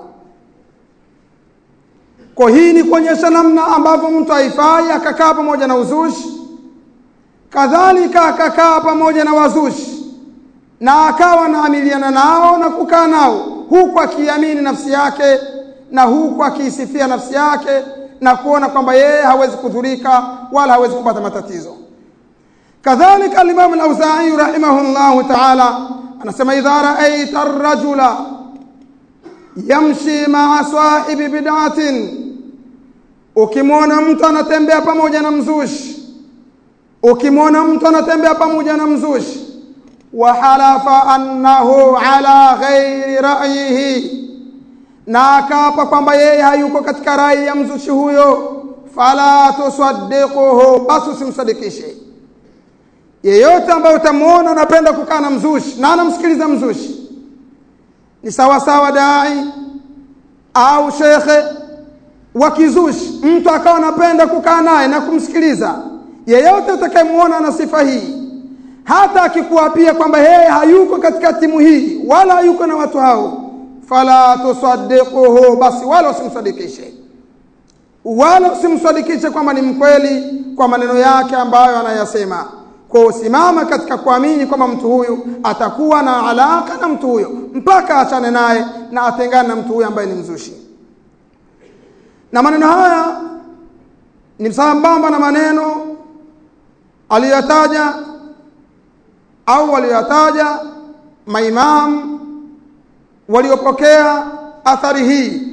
S1: kwa hii ni kuonyesha namna ambavyo mtu haifai akakaa pamoja na uzushi kadhalika akakaa pamoja na wazushi na akawa naamiliana nao na kukaa nao huku akiamini nafsi yake na huku akiisifia nafsi yake na kuona kwamba yeye hawezi kudhurika wala hawezi kupata matatizo kadhalika al-Imam al-Auza'i rahimahullahu ta'ala anasema idha ra'aita ar-rajula yamshi ma'a sahibi bid'atin ukimwona mtu anatembea pamoja na mzushi ukimwona mtu anatembea pamoja na mzushi wa halafa annahu ala ghairi ra'yihi na akaapa kwamba yeye hayuko katika rai ya mzushi huyo fala tusaddiquhu basi usimsadikishe yeyote ambaye utamwona anapenda kukaa na mzushi na anamsikiliza mzushi ni sawa sawa dai au shekhe wa kizushi mtu akawa anapenda kukaa naye na kumsikiliza yeyote atakayemwona na sifa hii hata akikuapia kwamba yeye hayuko katika timu hii wala hayuko na watu hao fala tusaddiquhu basi wala usimsadikishe wala usimsadikishe kwamba ni mkweli kwa maneno yake ambayo anayasema kwa usimama katika kuamini kwamba mtu huyu atakuwa na alaka na mtu huyo mpaka achane naye na atengane na mtu huyo ambaye ni mzushi na maneno haya ni sambamba na maneno aliyotaja au waliotaja maimam waliopokea athari hii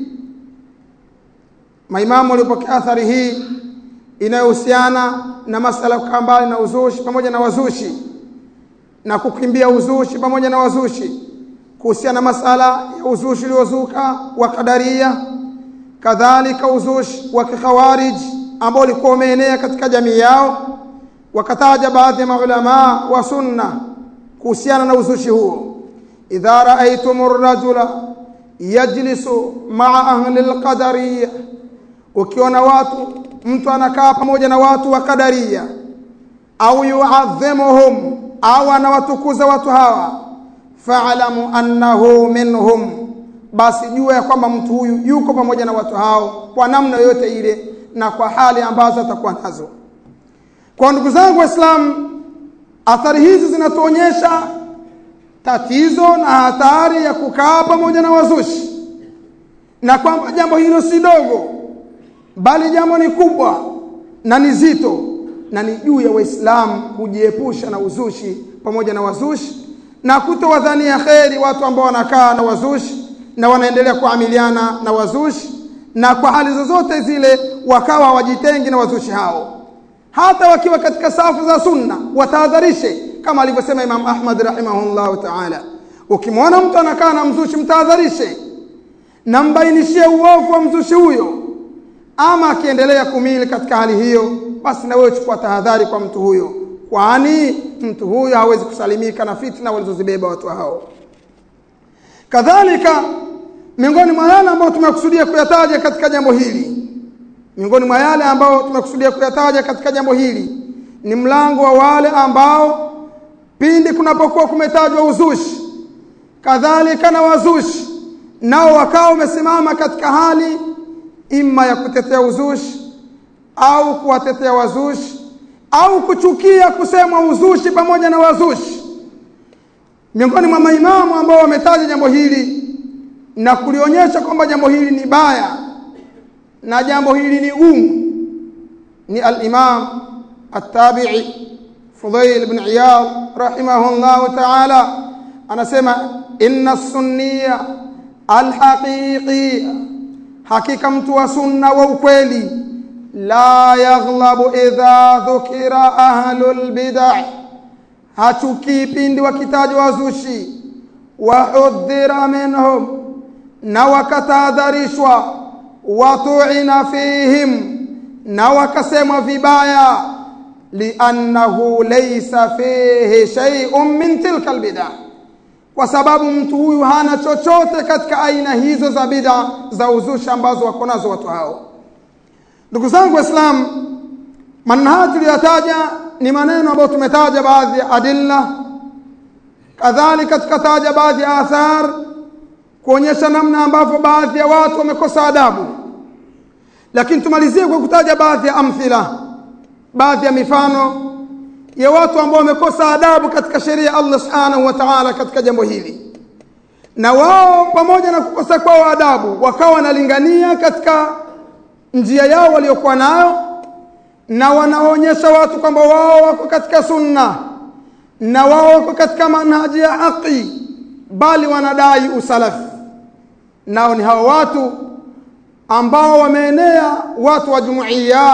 S1: maimamu waliopokea athari hii inayohusiana na masala kukaa mbali na uzushi pamoja na wazushi na kukimbia uzushi pamoja na wazushi kuhusiana na masala ya uzushi uliozuka wa kadaria kadhalika uzushi wa kikhawarij ambao ulikuwa umeenea katika jamii yao wakataja baadhi ya maulama wa sunna kuhusiana na uzushi huo idha raaitum rajula yajlisu maa ahli alqadariyya ukiona watu mtu anakaa pamoja na watu wa kadaria au yuadhimuhum au anawatukuza watu hawa fa'lamu annahu minhum basi jua ya kwamba mtu huyu yuko pamoja na watu hao kwa namna yoyote ile na kwa hali ambazo atakuwa nazo kwa ndugu zangu waislamu athari hizi zinatuonyesha tatizo na hatari ya kukaa pamoja na wazushi na kwamba jambo hilo si dogo bali jambo ni kubwa
S2: na ni zito na ni juu ya waislamu kujiepusha na uzushi pamoja na wazushi na kutowadhania kheri watu ambao wanakaa na wazushi na wanaendelea kuamiliana na wazushi na kwa hali zozote zile wakawa hawajitengi na wazushi hao hata wakiwa katika safu za sunna watahadharishe kama alivyosema Imam Ahmad rahimahullahu ta'ala ukimwona mtu anakaa na mzushi mtahadharishe na mbainishie uovu wa mzushi huyo ama akiendelea kumili katika hali hiyo basi na wewe chukua tahadhari kwa mtu huyo kwani mtu huyo hawezi kusalimika na fitna walizozibeba watu hao kadhalika miongoni mwa yale ambayo tumekusudia kuyataja katika jambo hili miongoni mwa yale ambayo tumekusudia kuyataja katika jambo hili ni mlango wa wale ambao pindi kunapokuwa kumetajwa uzushi kadhalika na wazushi nao wakawa wamesimama katika hali ima ya kutetea uzushi au kuwatetea wazushi au kuchukia kusemwa uzushi pamoja na wazushi miongoni mwa maimamu ambao wametaja jambo hili na kulionyesha kwamba jambo hili ni baya na jambo hili ni gumu ni al-Imam at-Tabi'i Fudail ibn Iyad rahimahullah ta'ala anasema inna sunniya al-haqiqi hakika mtu wa sunna wa ukweli la yaghlabu idha dhukira ahlul bid'ah hachukii pindi wakitajwa wazushi wahudhira minhum na wakatahadharishwa watuina fihim na wakasemwa vibaya liannahu laysa fihi shay'un min tilka albid'ah kwa sababu mtu huyu hana chochote katika aina hizo za bid'a za uzushi ambazo wako nazo watu hao ndugu zangu waislamu manhaji tuliyotaja ni maneno ambayo tumetaja baadhi ya adilla kadhalika tukataja baadhi ya athar kuonyesha namna ambavyo baadhi ya watu wamekosa adabu lakini tumalizie kwa kutaja baadhi ya amthila baadhi ya mifano ya watu ambao wamekosa adabu katika sheria ya Allah subhanahu wa ta'ala katika jambo hili na wao pamoja na kukosa kwao adabu wakawa wanalingania katika njia yao waliokuwa nayo na wanaonyesha watu kwamba wao wako katika sunna na wao wako katika manhaji ya haki bali wanadai usalafi nao ni hao watu ambao wameenea watu wa jumuiya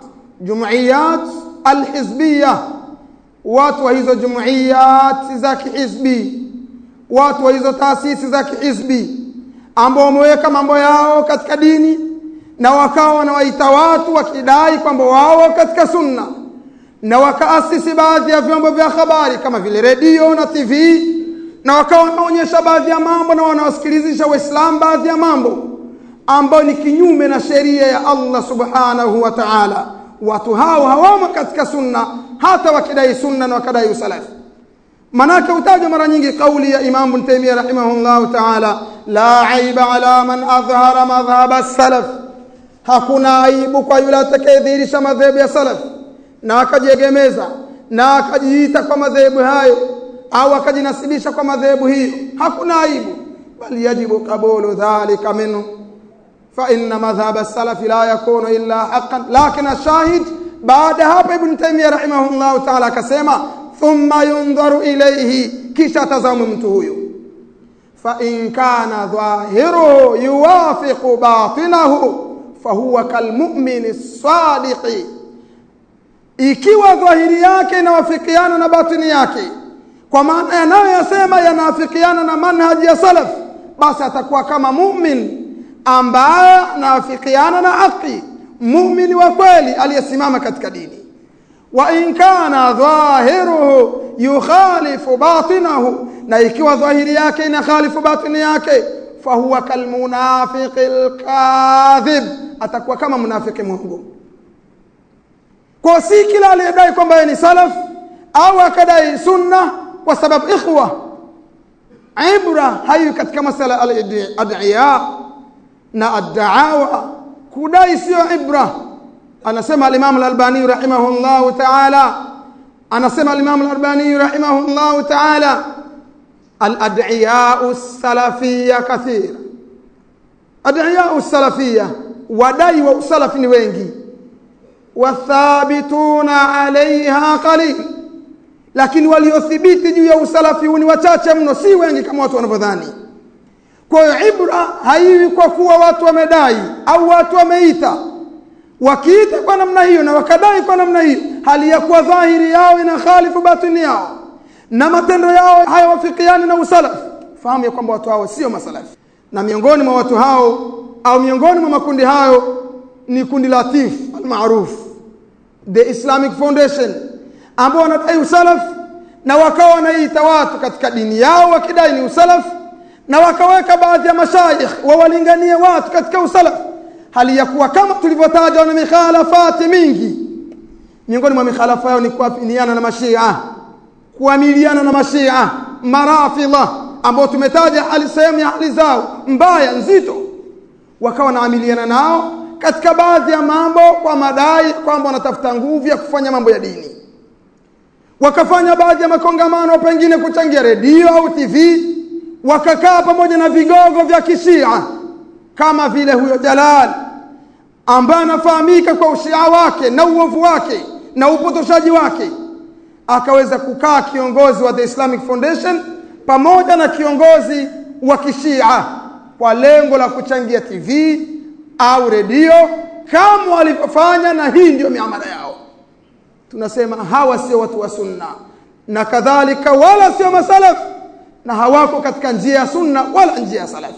S2: jumuiyat alhizbiyya watu wa hizo jumuiyat za kihizbi watu wa hizo taasisi za kihizbi ambao wameweka mambo yao katika dini na wakawa wanawaita watu wakidai kwamba wao katika sunna na wakaasisi baadhi ya vyombo vya habari kama vile redio na TV na wakawa wanaonyesha baadhi ya mambo na wanawasikilizisha waislamu baadhi ya mambo ambayo ni kinyume na sheria ya Allah subhanahu wa ta'ala watu hao hawamo katika sunna hata wakidai sunna na wakadai usalafi manake utajwa mara nyingi kauli ya Imam Ibn Taymiyyah rahimahullahu ta'ala la aiba ala man adhhara madhhab as-salaf hakuna aibu kwa yule atakayedhihirisha madhehebu ya salaf na akajiegemeza na akajiita kwa madhehebu hayo au akajinasibisha kwa madhehebu hiyo hakuna aibu bali yajibu qabulu dhalika minhu fa inna madhhab as-salaf la yakunu illa haqqan lakin ash-shahid baada hapa ibn taymiyyah rahimahullah ta'ala akasema thumma yunzaru ilayhi kisha tazamu mtu huyo fa in kana dhahiruhu yuwafiqu batinahu fahuwa kalmu'min as-sadiq ikiwa dhahiri yake inawafikiana na batini yake kwa maana yanayoyasema yanaafikiana na manhaji ya salaf basi atakuwa kama mu'min ambaye anaafikiana na haki mu'min wa kweli aliyesimama katika dini wa in kana dhahiruhu yukhalifu batinahu na ikiwa dhahiri yake inakhalifu batini yake fahuwa kalmunafiqil kadhib atakuwa kama munafiki mwongo kwa si kila aliyedai kwamba ni salaf au akadai sunna kwa sababu ikhwa ibra hayo katika masala al-ad'iya na ad-da'awa kudai sio ibra anasema al-Imam al-Albani rahimahullah ta'ala anasema al-Imam al-Albani rahimahullah ta'ala al-ad'iya as-salafiyya kathira ad'iya as-salafiyya wadai wa usalafi ni wengi wathabituna alaiha qalil lakini waliothibiti juu ya usalafi huu ni wachache mno si wengi kama watu wanavyodhani kwa hiyo ibra haiwi kwa kuwa watu wamedai au watu wameita wakiita kwa namna hiyo na wakadai kwa namna hiyo hali ya kuwa dhahiri yao ina khalifu batini yao na matendo yao hayawafikiani na usalafi fahamu ya kwamba watu hao sio masalafi na miongoni mwa watu hao au miongoni mwa makundi hayo ni kundi la TIF almaruf the Islamic Foundation ambao wanadai usalaf na wakawa wanaita watu katika dini yao wakidai ni usalaf na wakaweka baadhi ya mashaikh wawalinganie watu katika usalaf hali ya kuwa kama tulivyotaja na mikhalafati mingi miongoni mwa mikhalafa yao ni kuafiniana na mashia kuamiliana na mashia marafidha ambao tumetaja hali sehemu ya hali zao mbaya nzito wakawa wanaamiliana nao katika baadhi ya mambo kwa madai kwamba wanatafuta nguvu ya kufanya mambo ya dini wakafanya baadhi ya makongamano pengine kuchangia redio au TV wakakaa pamoja na vigogo vya kishia kama vile huyo Jalal ambaye anafahamika kwa ushia wake na uovu wake na upotoshaji wake akaweza kukaa kiongozi wa The Islamic Foundation pamoja na kiongozi wa kishia kwa lengo la kuchangia TV au redio kama walivyofanya na hii ndio miamala yao tunasema hawa sio watu wa sunna na kadhalika wala sio masalaf na hawako katika njia ya sunna wala njia ya salaf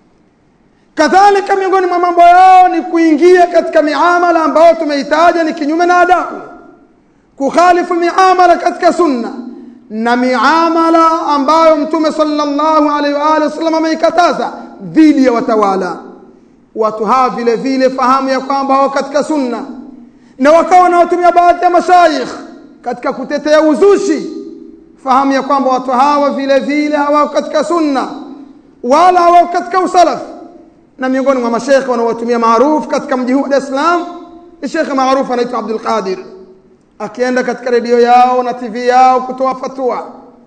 S2: kadhalika miongoni mwa mambo yao ni kuingia katika miamala ambayo tumeitaja ni kinyume na adabu kukhalifu miamala katika sunna na miamala ambayo mtume sallallahu alaihi wa alihi wasallam ameikataza dhidi ya watawala watu hawa vile vile fahamu ya kwamba wao katika sunna na wakawa wanaotumia baadhi ya mashayikh katika kutetea uzushi fahamu ya kwamba watu hawa vile vile hawako katika sunna wala hawako katika usalaf na miongoni mwa mashekhe wanaowatumia maarufu katika mji huu wa Dar es Salaam ni shekhe maarufu anaitwa Abdul Qadir akienda katika redio yao na TV yao kutoa fatwa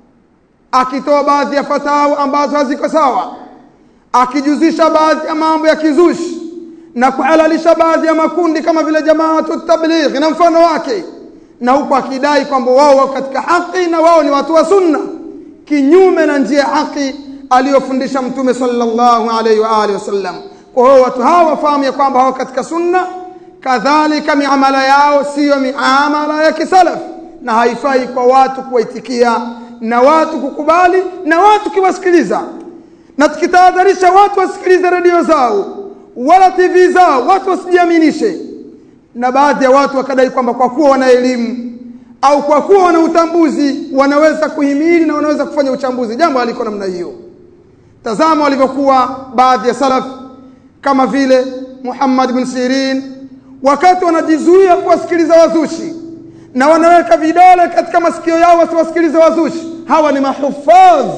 S2: akitoa baadhi ya fatawa ambazo haziko sawa akijuzisha baadhi ya mambo ya kizushi na kuhalalisha baadhi ya makundi kama vile jamaatu tabligh na mfano wake na huku akidai kwamba wao wako katika haki na wao ni watu wa sunna kinyume na njia ya haki aliyofundisha mtume sallallahu alaihi wa alihi wasallam kwa hiyo watu hawa wafahamu ya kwamba hao katika sunna kadhalika miamala yao siyo miamala ya kisalaf na haifai kwa watu kuwaitikia na watu kukubali na watu kiwasikiliza na tukitahadharisha watu wasikilize redio zao wala TV zao watu wasijiaminishe na baadhi ya watu wakadai kwamba kwa kuwa wana elimu au kwa kuwa wana utambuzi wanaweza kuhimili na wanaweza kufanya uchambuzi jambo haliko namna hiyo tazama walivyokuwa baadhi ya salaf kama vile Muhammad bin Sirin wakati wanajizuia kuwasikiliza wazushi na wanaweka vidole katika masikio yao wasiwasikilize wazushi hawa ni mahufadh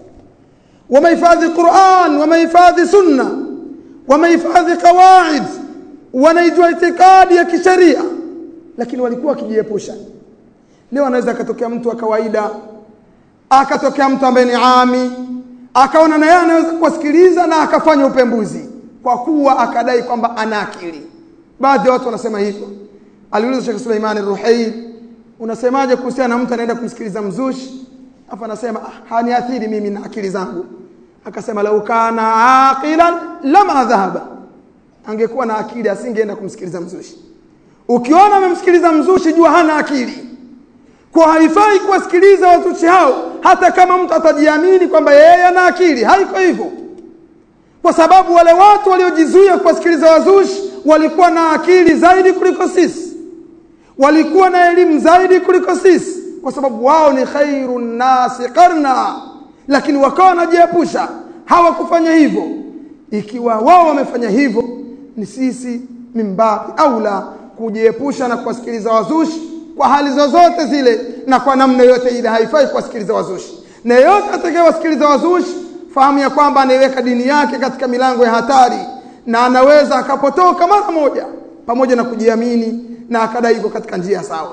S2: wamehifadhi Qur'an wamehifadhi sunna wamehifadhi qawaid wanaijua itikadi ya kisheria lakini walikuwa wakijiepusha leo anaweza akatokea mtu wa kawaida akatokea mtu ambaye ni ami akaona na yeye anaweza kuwasikiliza na akafanya upembuzi kwa kuwa akadai kwamba ana akili baadhi ya watu wanasema hivyo aliuliza Sheikh Suleiman Ruhail unasemaje kuhusiana na mtu anaenda kumsikiliza mzushi afa anasema ah, haniathiri mimi na akili zangu akasema lau kana aqilan lama dhahaba angekuwa na akili asingeenda kumsikiliza mzushi ukiona amemsikiliza mzushi jua hana akili kwa haifai kuwasikiliza wazushi hao hata kama mtu atajiamini kwamba yeye ana akili haiko hivyo kwa sababu wale watu waliojizuia kuwasikiliza wazushi walikuwa na akili zaidi kuliko sisi walikuwa na elimu zaidi kuliko sisi kwa sababu wao ni khairu nasi qarna lakini wakawa wanajiepusha hawakufanya hivyo ikiwa wao wamefanya hivyo ni sisi mimbabi aula kujiepusha na kuwasikiliza wazushi kwa hali zozote zile na kwa namna yote ile haifai kuwasikiliza wazushi na yeyote atakayewasikiliza wazushi fahamu ya kwamba anaiweka dini yake katika milango ya hatari na anaweza akapotoka mara moja pamoja na kujiamini na akadai hivyo katika njia sawa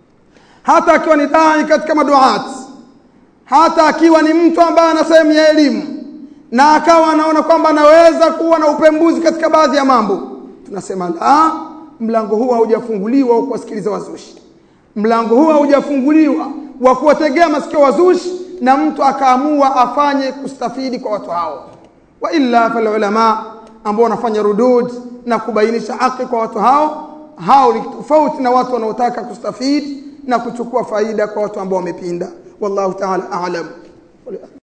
S2: hata akiwa ni dai katika maduat hata akiwa ni mtu ambaye ana sehemu ya elimu na akawa anaona kwamba anaweza kuwa na upembuzi katika baadhi ya mambo tunasema la mlango huu haujafunguliwa wa kuwasikiliza wazushi mlango huu haujafunguliwa wa kuwategea masikio wazushi na mtu akaamua afanye kustafidi kwa watu hao wa illa fal ulama ambao wanafanya rudud na kubainisha haki kwa watu hao hao ni tofauti na watu wanaotaka kustafidi na kuchukua faida kwa watu ambao wamepinda wallahu ta'ala a'lam